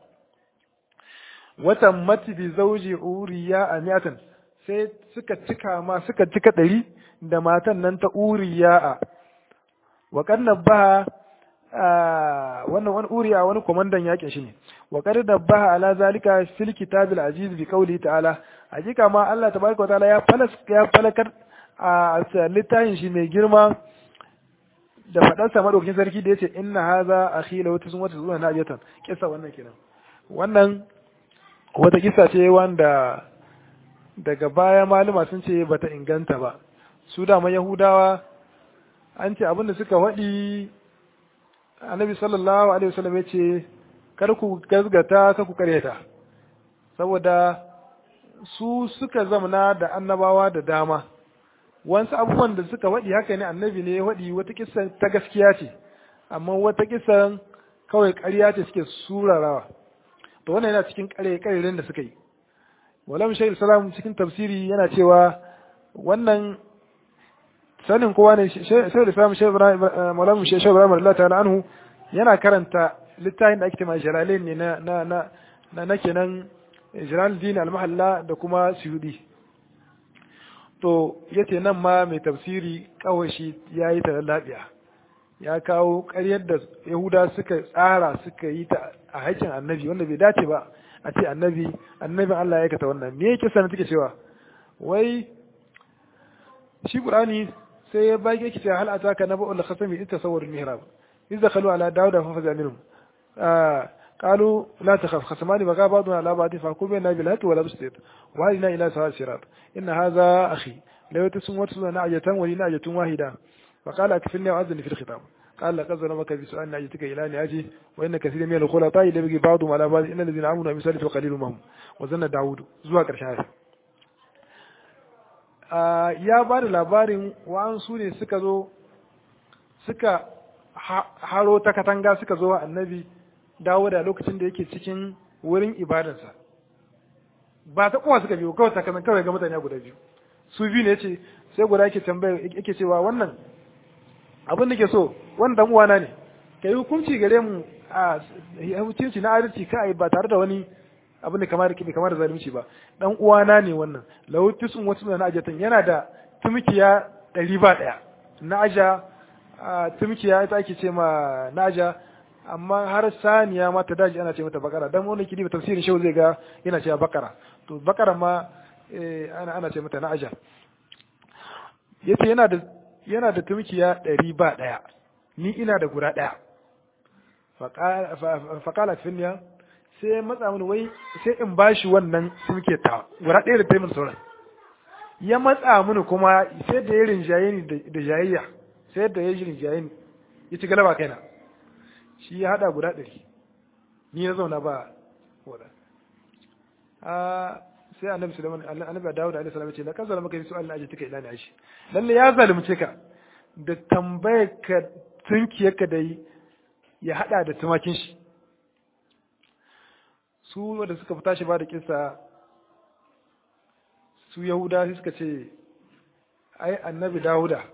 watan mati bi zauji uriya a miyatan sai suka cika ma suka cika ɗari da matan nan ta uriya a wa ba wannan wani uriya wani komandan yakin shi ne wa qad dabbaha ala zalika fil kitabil aziz bi qawli ta'ala hakika ma Allah tabaraka wa ta'ala ya falas ya falakar a littafin shi mai girma da fadar sa madaukakin sarki da yace inna hadha akhi law tuzun wata zuwa najatan kissa wannan kenan wannan wata kissa ce wanda daga baya malama sun ce bata inganta ba su da yahudawa an ce abinda suka waɗi annabi sallallahu alaihi wasallam ya ce kar ku gazgata ka ku karyata saboda su suka zamana da annabawa da dama wasu abubuwan da suka waɗi haka ne annabi ne ya waɗi wata kisan ta gaskiya ce amma wata kisan kawai ƙarya ce suke surarawa to wannan yana cikin ƙare da suka yi walam shaykh salam cikin tafsiri yana cewa wannan sanin kowa ne sai da samun malamu shi shaibu Allah ta'ala anhu yana karanta littafin da ake tema jalalain ne na na na na na kenan jalal din al-mahalla da kuma suyudi to yace nan ma mai tafsiri kawai shi yayi ta lafiya ya kawo ƙaryar da yahuda suka tsara suka yi ta a haƙƙin annabi wanda bai dace ba a ce annabi annabin Allah ya aikata wannan me yake sanin take cewa wai shi qur'ani sai ya bage ki hal ataka naba'ul khasami ita sawar mihrab idza khalu ala dauda fa faza minhum قالوا لا تخف خصمان بقى بعضنا على بعض فاحكم بيننا بالهات ولا بسطيط وهدنا الى سواء الصراط ان هذا اخي لو تسم وتسم نعجة ولي نعجة واحدة فقال اكفلني واذن في الخطاب قال لقد ظلمك بسؤال نعجتك الى نعجه وان كثير من الخلطاء لبغي بعضهم على بعض ان الذين امنوا بسالف وقليل منهم وظن داوود زوا كرشان ya ba da labarin wa'ansu ne suka zo suka haro ta katanga suka zo wa annabi dawo da lokacin da yake cikin wurin ibadarsa ba ta kowa suka biyo kawai takanan kawai ga mutane guda biyu su biyu ne ce sai guda yake tambaya yake cewa wannan abin da ke so wannan dan uwana ne ka yi hukunci gare mu a hukunci na adalci ka ba tare da wani abin da kamar bai kamar zalunci ba dan uwana ne wannan lahu tisun wasu na ajatan yana da tumkiya ɗari ba ɗaya na aja tumkiya ita ake ce ma na aja amma har saniya ma ta daji ana ce mata bakara dan wani kidi tafsirin shehu zai ga yana cewa bakara to bakara ma ana ana ce mata na aja yace yana da yana da tumkiya ɗari ba ɗaya ni ina da guda ɗaya faƙala finya sai matsa mini wai sai in bashi wannan tumke ta guda ɗaya da taimin sauran ya matsa mini kuma sai da ya rinjaye ni da jayayya sai da ya shirin jayin ya ci galaba kaina shi ya hada guda ɗari ni na zauna ba wada a sai annabi sulaiman annabi dawud alaihi salam ce la kan zalama kai su'al na ajituka ila ni ashi lalle ya zalunce ka da tambayar ka tunkiyarka da yi ya hada da tumakin shi su wanda suka fita shi ba da kisa su yahuda suka ce ai annabi dawuda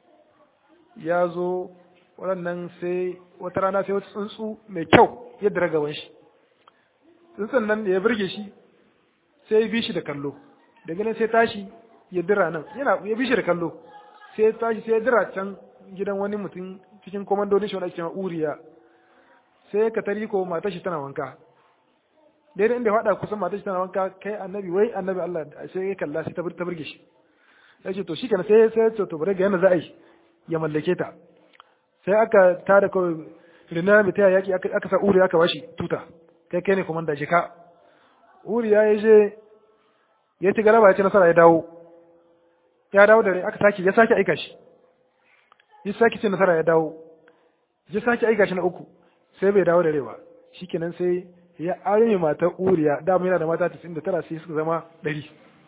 ya zo waɗannan sai wata rana sai wata tsuntsu mai kyau ya dira gaban shi tsuntsun nan da ya birge shi sai ya bi shi da kallo daga nan sai tashi ya dira nan yana ya bi shi da kallo sai ya tashi sai ya dira can gidan wani mutum cikin komandodin shi wanda ake cewa uriya sai ka tari ko matar shi tana wanka daidai inda ya faɗa kusan matar shi tana wanka kai annabi wai annabi Allah sai ya kalla sai ta burge shi ya ce to shi kenan sai sai to to bare ga yana za a yi ya mallake ta sai aka tada kawai rina mai taya yaki aka sa uri aka bashi tuta kai kai ne komanda shi ka uri ya yi je ya ci galaba ya ci nasara ya dawo ya dawo da aka sake ya sake aika shi ya sake ci nasara ya dawo ya sake aika shi na uku sai bai dawo da rewa shikenan sai ya arme matar uriya dama yana da mata 99 sai suka zama 100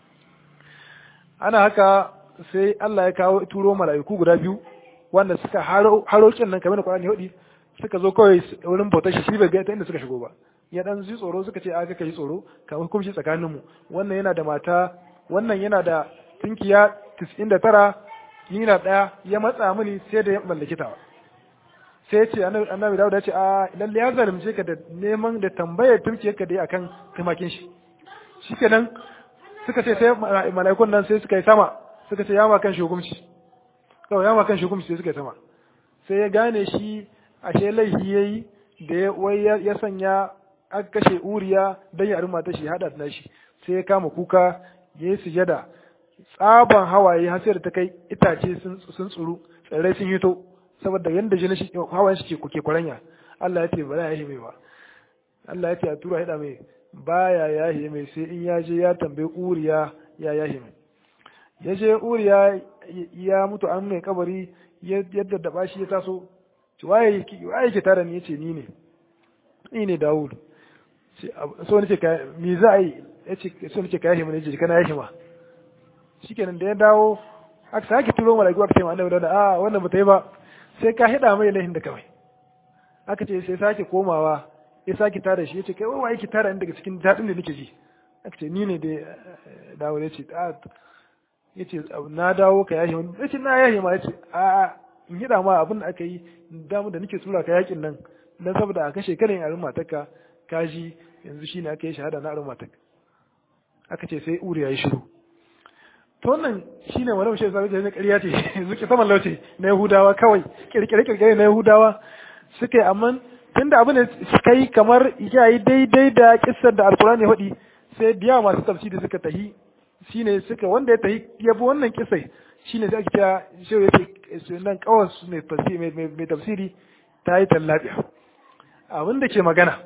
ana haka sai Allah ya kawo turo mala'iku guda biyu wanda suka harokin nan kamar da Qur'ani hudi suka zo kawai wurin bautar shi shi bai ga ta inda suka shigo ba ya dan ji tsoro suka ce aka kai tsoro kamar hukunci tsakanin mu wannan yana da mata wannan yana da tunkiya 99 yana daya ya matsa mini sai da ya mallaki ta sai ya ce annabi Dawud ya ce a lalle ya zalunce ka da neman da tambayar tunkiyarka dai akan tumakin shi shikenan suka ce sai mala'ikun nan sai suka yi sama suka ce ya ma kan shi hukunci kawai ya ma kan shi hukunci sai suka yi sama sai ya gane shi ashe laifi yayi da ya wai ya sanya aka kashe uriya dan ya arma ta shi hada da shi sai ya kama kuka ya yi sujada tsaban hawaye har sai da ta kai itace sun tsuru tsirrai sun hito saboda yanda jini shi hawayen shi ke kwaranya Allah ya ce ba za ya mai ba Allah ya ce a tura hida mai baya yahi mai sai in ya je ya tambayi uriya ya yahi mai ya je uriya ya mutu an mai kabari yadda da shi ya taso waye waye ke tare ni yace ni ne ni ne Dawud so nace ka me za a yi yace so nace ka yahi mai yace kana yahi ma shikenan da ya dawo aka sake turo malaiku aka ce ma annabi da a wannan ba ta yi ba sai ka hida mai lahin da kawai aka ce sai sake komawa ya sake tara shi ya ce kai wai waye ki tara ni daga cikin daɗin da nake ji aka ce ni ne da dawo ya ce ya ce na dawo ka yahe wani ya ce na yahe ma ya ce a in hida ma abin da aka yi damu da nake tura ka yakin nan dan saboda a kashe karin arin matarka ka ji yanzu shine aka yi shahada na arin matarka aka ce sai uri ya yi shiru to wannan shine wani mashi sabai da ƙarya ce zuke saman lauce na yahudawa kawai kirkire kirkire na yahudawa suka yi amma tunda abin da suka yi kamar ya yi daidai da kissar da alkurani ya faɗi sai biya masu tafsiri suka tahi shine suka wanda ya tahi ya bi wannan kissai shine sai ake kira shi ya nan kawai su mai tafsiri ta yi tallafiya abin da ke magana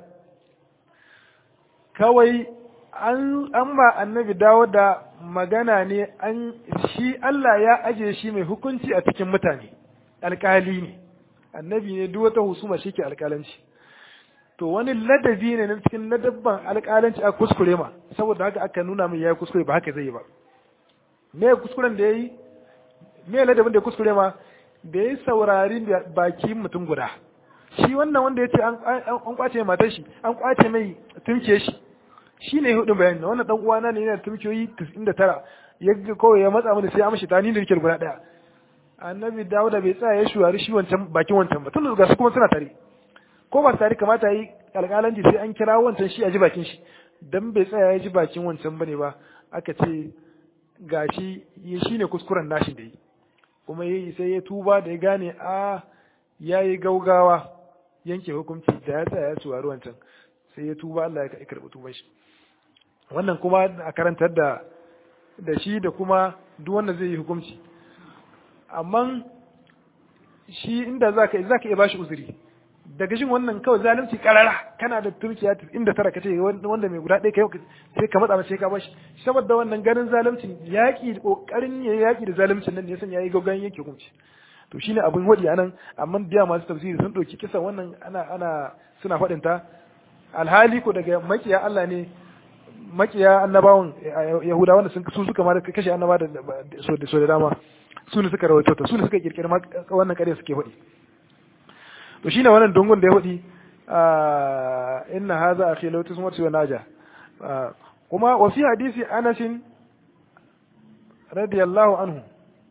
kawai an ba annabi dawo da magana ne an shi Allah ya aje shi mai hukunci a cikin mutane alkali ne annabi ne duk wata husuma shi ke alkalanci to wani ladabi ne na cikin ladabban alkalanci a kuskure ma saboda haka aka nuna min yayi kuskure ba haka zai yi ba me kuskuren da yayi me ladabin da kuskure ma da yayi saurari baki mutum guda shi wannan wanda ya ce an kwace matar shi an kwace mai tunke shi shi ne hudun bayani wannan dan uwana ne yana da tumkiyoyi 99 ya ga kawai ya matsa mini sai amshi ta ni da nake guda daya annabi dawuda bai tsaya ya shuwari shi wancan bakin wancan ba tun da su kuma suna tare ko ba tare kamata yi alƙalanci sai an kira wancan shi a ji bakin shi dan bai tsaya ya ji bakin wancan bane ba aka ce gashi shi ne kuskuren nashi da yi kuma yayi sai ya tuba da ya gane a yayi gaugawa yanke hukunci da ya tsaya ya shuwari wancan sai ya tuba Allah ya karɓi tuban shi wannan kuma a karantar da da shi da kuma duk wanda zai yi hukunci amma shi inda zaka zaka iya bashi uzuri daga jin wannan kawai zalunci karara kana da turkiya inda tara kace wanda mai guda ɗaya kai sai ka matsa mace ka bashi saboda wannan ganin zaluncin yaki kokarin ya yaki da zaluncin nan ne yasan yayi gaggan yake hukunci to shine abin hodi anan amma biya masu tafsiri sun dauki kisan wannan ana ana suna faɗin ta alhali ko daga makiya Allah ne makiya annabawan yahuda wanda sun su suka ma kashe annaba da so da so da dama su ne suka rawaito ta su ne suka kirkiri wannan kare suke faɗi to shine wannan dongon da ya faɗi inna hadha akhi law tusmatu wa naja kuma wa fi hadisi Anas radiyallahu anhu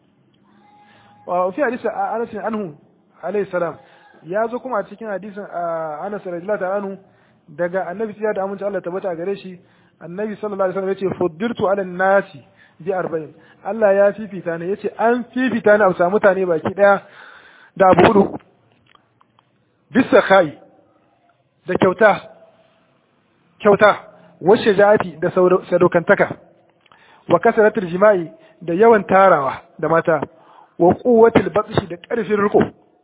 wa fi hadisi Anas anhu alayhi salam ya zo kuma a cikin hadisin Anas radiyallahu ta'ala anhu daga annabi sai da amince Allah tabbata gare shi annabi sallallahu alaihi wasallam yace fuddirtu ala nasi bi arba'in Allah ya fifita ne yace an fifita ne a samu mutane baki daya da abu hudu bisa kai da kyauta kyauta washe jati da sadaukantaka wa kasaratul jima'i da yawan tarawa da mata wa quwwatil batshi da karfin riko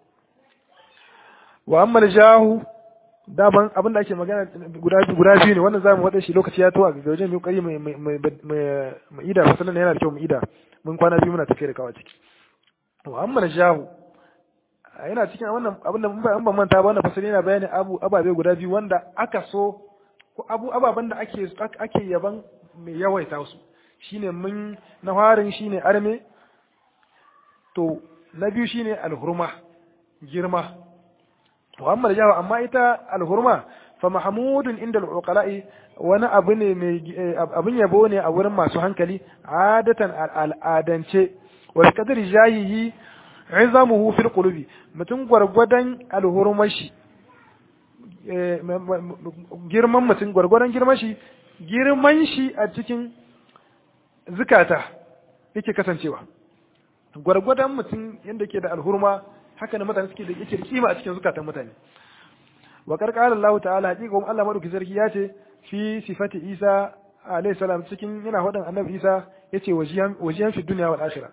wa amma jahu daban abin da ake magana guda guda biyu ne wannan zamu wada shi lokaci ya tawa ga wajen mu kari mai mai ida masalan yana da kyau mu ida mun kwana biyu muna tafiya da kawa ciki wa amma jahu yana cikin wannan abin da mun ban manta ba wannan fasali yana bayani abu ababe guda biyu wanda aka so ko abu ababen da ake ake yaban mai yawaita su shine mun na farin shine arme to na biyu shine alhurma girma wa amma jawa amma ita alhurma fa mahmudun inda al-uqala'i wani abu ne mai abin yabo ne a wurin masu hankali adatan al'adance wa qadri jahihi izamuhu fil qulubi mutum gwargwadon alhurmashi girman mutum gwargwadon girman shi girman shi a cikin zukata yake kasancewa gwargwadon mutum yadda ke da alhurma haka ne mutane suke da yake da kima a cikin zukatan mutane wa karkar Allah ta'ala hakika kuma Allah madauki sarki ya ce fi sifati Isa alayhi salam cikin yana faɗin annabi Isa yace wajiyan wajiyan fi dunya wal akhirah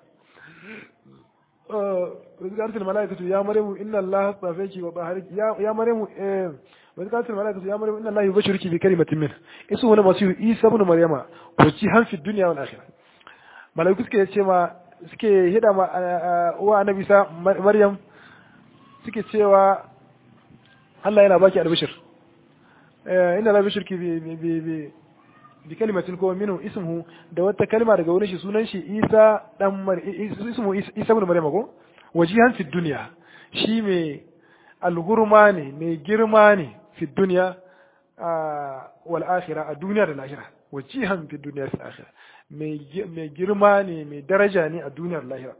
وذكرت الملائكة يا مريم إن الله اصطفاك وطهرك يا يا مريم وذكرت الملائكة يا مريم إن الله يبشرك بكلمة منه اسمه المسيح عيسى ابن مريم وجيها في الدنيا والآخرة ملائكة suke ce ma suke hida ma uwa annabi sa Maryam suke cewa Allah yana baki albishir inna la bishirki bi bi bi bi kalimatin ko minhu ismuhu da wata kalma daga wurin shi sunan shi Isa dan Mar ismu Isa ibn Maryam ko wajihan fi dunya shi mai alhurma ne mai girma ne fi dunya wal akhirah a duniya da lahira wajihan fi dunya fi akhirah mai girma ne mai daraja ne a duniyar lahira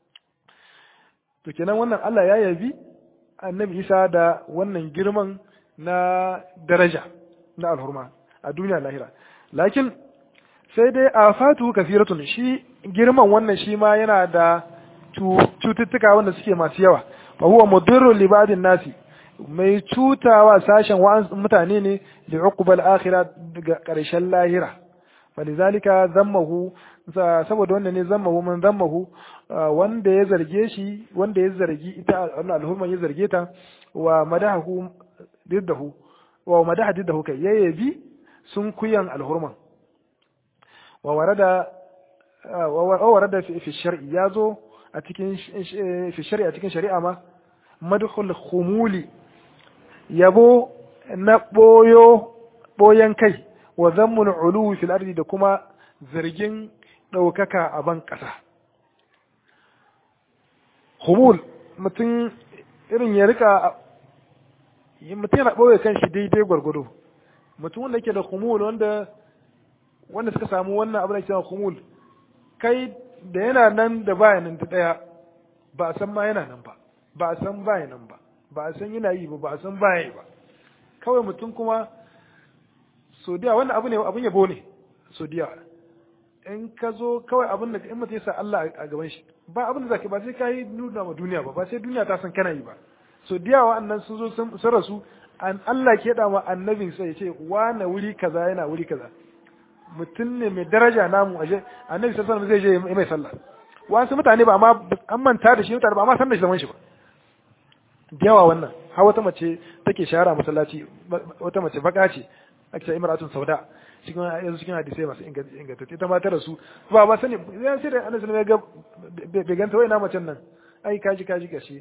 to kenan wannan Allah ya yabi annabi Isa da wannan girman na daraja na alhurma a duniyar lahira lakin sai dai a fatu kafiratun shi girman wannan shi ma yana da cututtuka wanda suke masu yawa fa huwa mudirru li ba'din nasi mai cutawa sashen wa'an mutane ne da uqbal akhirah daga karshen lahira falizalika zammahu saboda wannan ne zammahu man zammahu wanda ya zarge shi wanda ya zargi ita alhurman ya zarge ta wa madahu diddahu wa madaha diddahu kai yayyabi sun kuyan alhurman wa warada wa warada fi shar'i yazo a cikin fi shar'i a cikin shari'a ma madhul khumuli yabo na boyo boyan kai wa zammul uluwi fil ardi da kuma zargin daukaka a ban kasa khumul mutum irin ya rika mutum yana ɓoye kan shi daidai gwargwado mutum wanda yake da kumul wanda wanda suka samu wannan abin da ke kumul kai da yana nan da baya nan ta ɗaya ba a san ma yana nan ba ba a san baya nan ba ba a san yana yi ba ba a san baya yi ba kawai mutum kuma sodiya wannan abu ne abin yabo ne sodiya in ka zo kawai abin da in mutum ya sa Allah a gaban shi ba abin da zaka ba sai ka yi nuna ma duniya ba ba sai duniya ta san kana yi ba so diya wa'annan sun zo sun rasu an Allah ke da ma annabin sai ya ce wane wuri kaza yana wuri kaza mutum ne mai daraja namu aje annabi sallallahu alaihi wasallam zai je mai sallah wasu mutane ba amma an manta da shi mutane ba amma san da shi zaman shi ba yawa wannan har wata mace take shahara masallaci wata mace baka ce ake ce imratun sauda cikin yanzu cikin hadisai masu ingantacce ita ma ta rasu ba ba sani ya sai da annabi sallallahu alaihi wasallam ya ga bai ganta wai na macen nan ai kaji kaji gashi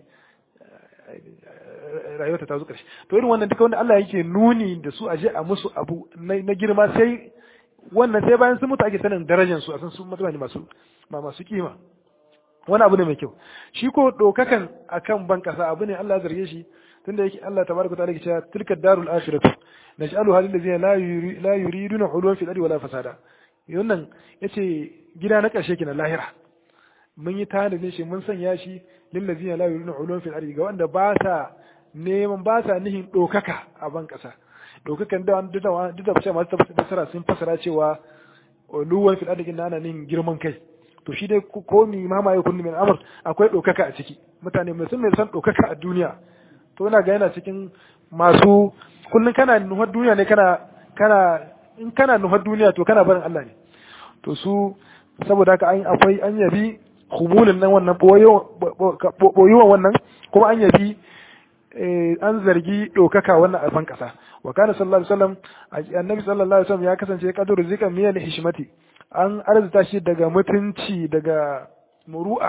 rayuwarta ta zo ƙarshe to irin wannan duka wanda Allah yake nuni da su aje a musu abu na girma sai wannan sai bayan sun mutu ake sanin darajar su a san sun mutane masu ma masu kima wani abu ne mai kyau shi ko dokakan akan ban kasa abu ne Allah ya zarge shi tunda yake Allah tabaraka ta'ala yake cewa tilka darul akhiratu naj'aluha lil ladzina la yuri la yuriduna ulwan fil ardi wala fasada wannan yace gida na ƙarshe kenan lahira mun yi tanadin shi mun sanya shi lillazina la yuriduna ulwan fil ardi ga wanda ba sa neman ba sa nihin dokaka a ban kasa dokakan da duk da duk da bace masu fasara sun fasara cewa ulwan fil ardi ana nihin girman kai to shi dai ko mi mama ya kunni min amr akwai dokaka a ciki mutane mai sun mai san dokaka a duniya to ina ga yana cikin masu kullun kana nuhar duniya ne kana kana in kana nuhar duniya to kana barin Allah ne to su saboda haka an akwai an yabi humulin nan wannan boyuwan wannan kuma an yabi an zargi ɗaukaka wannan a ban ƙasa wa kana sallallahu alaihi wasallam annabi sallallahu alaihi wasallam ya kasance kaduru zikan miyan hishmati an arzuta shi daga mutunci daga muru'a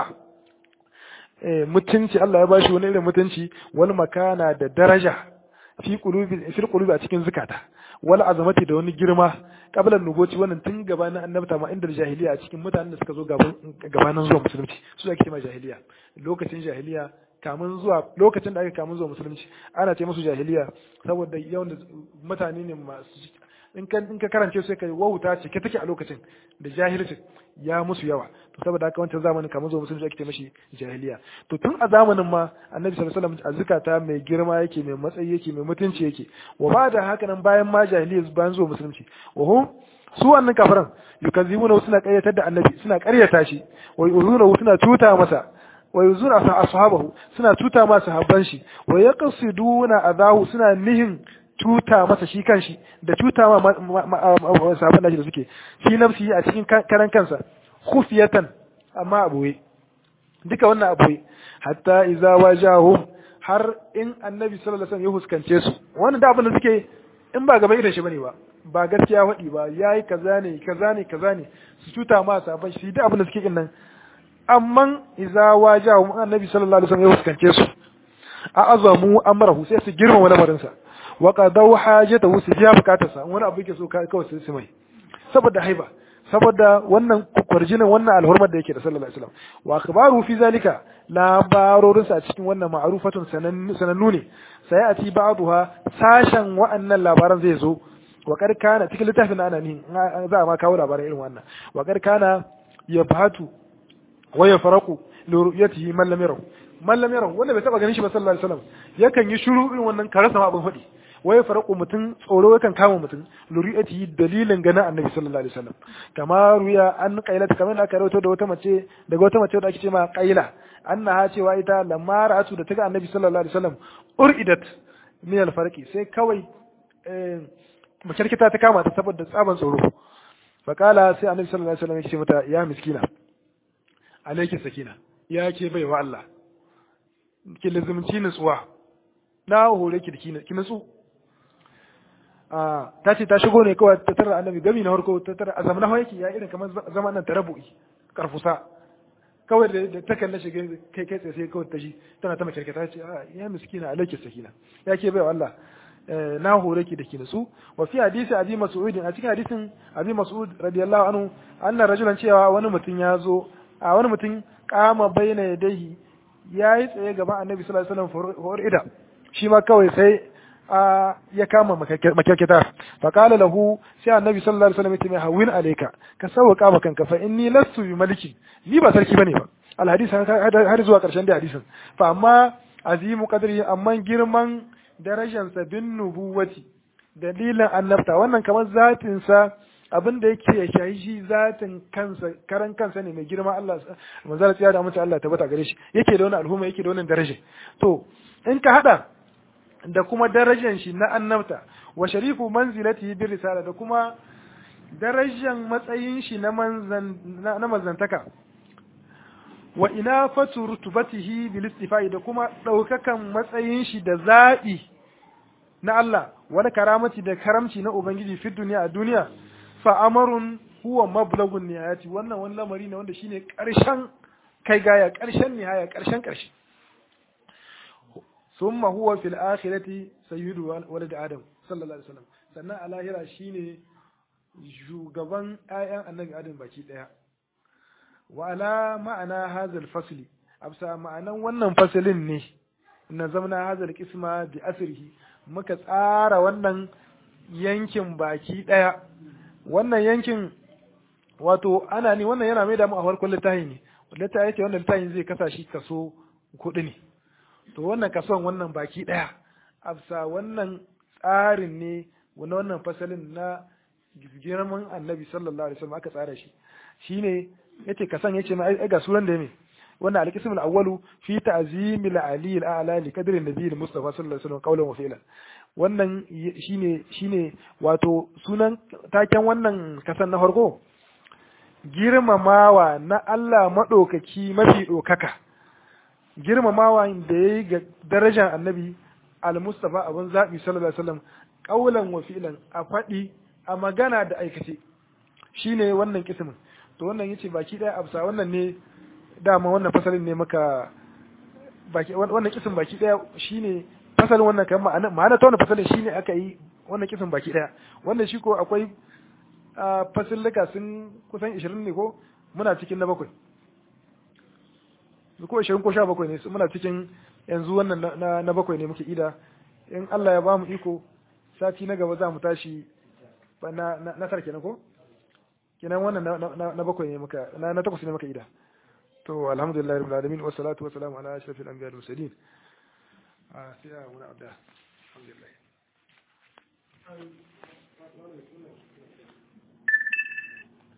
mutunci Allah ya bashi wani irin mutunci wani makana da daraja fi qulubi fi qulubi a cikin zukata wal azamati da wani girma kabilan nuboci wannan tun gabanin annabta ma inda jahiliya a cikin mutanen da suka zo gabanin zuwa musulunci su ake cewa jahiliya lokacin jahiliya kamun zuwa lokacin da aka kamun zuwa musulunci ana ce musu jahiliya saboda yawan mutane ne masu in ka in ka karance su kai wauta ce ke take a lokacin da jahilci ya musu yawa to saboda haka wancan zamanin kamar zuwa musulunci ake ce mashi jahiliya to tun a zamanin ma annabi sallallahu alaihi wasallam a zukata mai girma yake mai matsayi yake mai mutunci yake wa ba da haka nan bayan ma jahiliya bayan zuwa musulunci wa hum su wannan kafiran yukazibuna suna ƙaryatar da annabi suna ƙaryata shi wa yuzuna suna tuta masa wa yuzuna ashabahu suna tuta ma sahabban shi wa yaqsiduna adahu suna nihin cuta masa shi kanshi da cuta ma sahabban da shi da suke shi nafsi a cikin karan kansa khufiyatan amma aboye duka wannan aboye hatta iza wajahum har in annabi sallallahu alaihi wasallam ya huskance su wannan da abin da suke in ba gaba irin shi bane ba ba gaskiya faɗi ba yayi kaza ne kaza ne kaza ne su cuta ma sahabban shi duk abin da suke kin nan amma iza wajahum annabi sallallahu alaihi wasallam ya huskance su a azamu amrahu sai su girmama lamarinsa wa qadaw hajatahu su biya bukatarsa wani abu yake so kawai su mai saboda haiba saboda wannan kwarjinin wannan alhurmar da yake da sallallahu alaihi wasallam wa akhbaru fi zalika labarorin sa cikin wannan ma'rufatun sanannu ne sai a ci ba'daha sashen wa'annan labaran zai zo wa kana cikin littafin ana ni za a ma kawo labaran irin wannan wa kana yabhatu wa yafraqu li ru'yatihi man lam yarahu man lam yarahu wanda bai taba ganin shi ba sallallahu alaihi wasallam yakan yi shiru irin wannan karasa ma abin faɗi wai faraku mutum tsoro yakan kama mutum luri'ati dalilin ganin annabi sallallahu alaihi wasallam kama ruya an qailata kamar da aka rawaito da wata mace daga wata mace da ake ce ma qaila annaha cewa ita lamma ra'atu da taga annabi sallallahu alaihi wasallam uridat min al-farqi sai kawai makarkita ta kama ta saboda tsaban tsoro faqala sai annabi sallallahu alaihi wasallam ya ce mata ya miskina alayki sakina ya ke baiwa Allah ki lazumci nutsuwa na hore ki da ki nutsu ta ce ta shigo ne kawai ta tara annabi gami na harko ta tara a zamanin hawa yake ya irin kamar zaman nan tarabu'i karfusa kawai da ta kalle shi kai kai tsaye sai kawai ta shi tana ta mace ta ce ya miskina alaiki sakina ya ke bai Allah na hore ki da ki nutsu wa fi hadisi abi mas'ud a cikin hadisin abi mas'ud radiyallahu anhu anna rajulan cewa wani mutum ya zo a wani mutum kama baina yadayhi yayi tsaye gaban annabi sallallahu alaihi wasallam forida shi ma kawai sai ya kama makyarkita fa qala lahu sai annabi sallallahu alaihi wasallam ya ce mai hawin alayka ka sauka ma kanka fa inni lastu bi maliki ni ba sarki bane ba al hadis har zuwa karshen da hadisin fa amma azimu qadri amma girman darajar sa bin nubuwati dalilin annabta wannan kamar zatin sa abin da yake shayi shi zatin kansa karan kansa ne mai girma Allah manzara tsiya da mutum Allah tabbata gare shi yake da wani alhuma yake da wani daraja to in ka hada da kuma darajar shi na annabta wa sharifu manzilatihi bir risala da kuma darajar matsayin shi na manzan na manzantaka wa ina fatu rutubatihi bil istifai da kuma daukakan matsayin shi da zabi na Allah wani karamati da karamci na ubangiji fi duniya a duniya fa amarun huwa mablagun nihayati wannan wani lamari ne wanda shine karshen kai gaya ƙarshen nihaya ƙarshen ƙarshe summa huwa fil akhirati sayyidu walad adam sallallahu alaihi wasallam sannan a lahira shine shugaban ƴaƴan annabi adam baki daya wa ala ma'ana hazal fasli absa ma'anan wannan fasalin ne na zamna hazal qisma bi asrihi muka tsara wannan yankin baki daya wannan yankin wato ana ne wannan yana mai da mu a farkon littafi ne littafi yake wannan littafin zai kasa shi kaso kuɗi ne to wannan kason wannan baki daya absa wannan tsarin ne wani wannan fasalin na girman annabi sallallahu alaihi wasallam aka tsara shi shine yace kasan yace ma ai ga suran da me wannan al-qism al-awwalu fi ta'zim al-ali al-a'la li qadri an-nabi al-mustafa sallallahu alaihi wasallam qawlan wa fi'lan wannan shine shine wato sunan taken wannan kasan na farko girmamawa na Allah madaukaki mafi dokaka girmamawa da yayi ga darajar annabi al-mustafa abun zabi sallallahu alaihi wasallam qawlan wa fi'lan a fadi a magana da aikace shine wannan kismin to wannan yace baki daya absa wannan ne dama wannan fasalin ne maka baki wannan kisin baki daya shine fasalin wannan kan ma'ana ma'ana ta wannan fasalin shine aka yi wannan kisin baki daya wannan shi ko akwai fasilluka sun kusan 20 ne ko muna cikin na bakwai ko 20 ko 17 ne muna cikin yanzu wannan na, na bakwai ne muke ida in Allah ya bamu iko sati na gaba za mu tashi na na, na sarki na ko kenan wannan na bakwai ne muka na na takwas ne muka ida to alhamdulillah rabbil alamin wa salatu wa salamu ala ashrafil anbiya wal mursalin a sai a wani abda alhamdulillah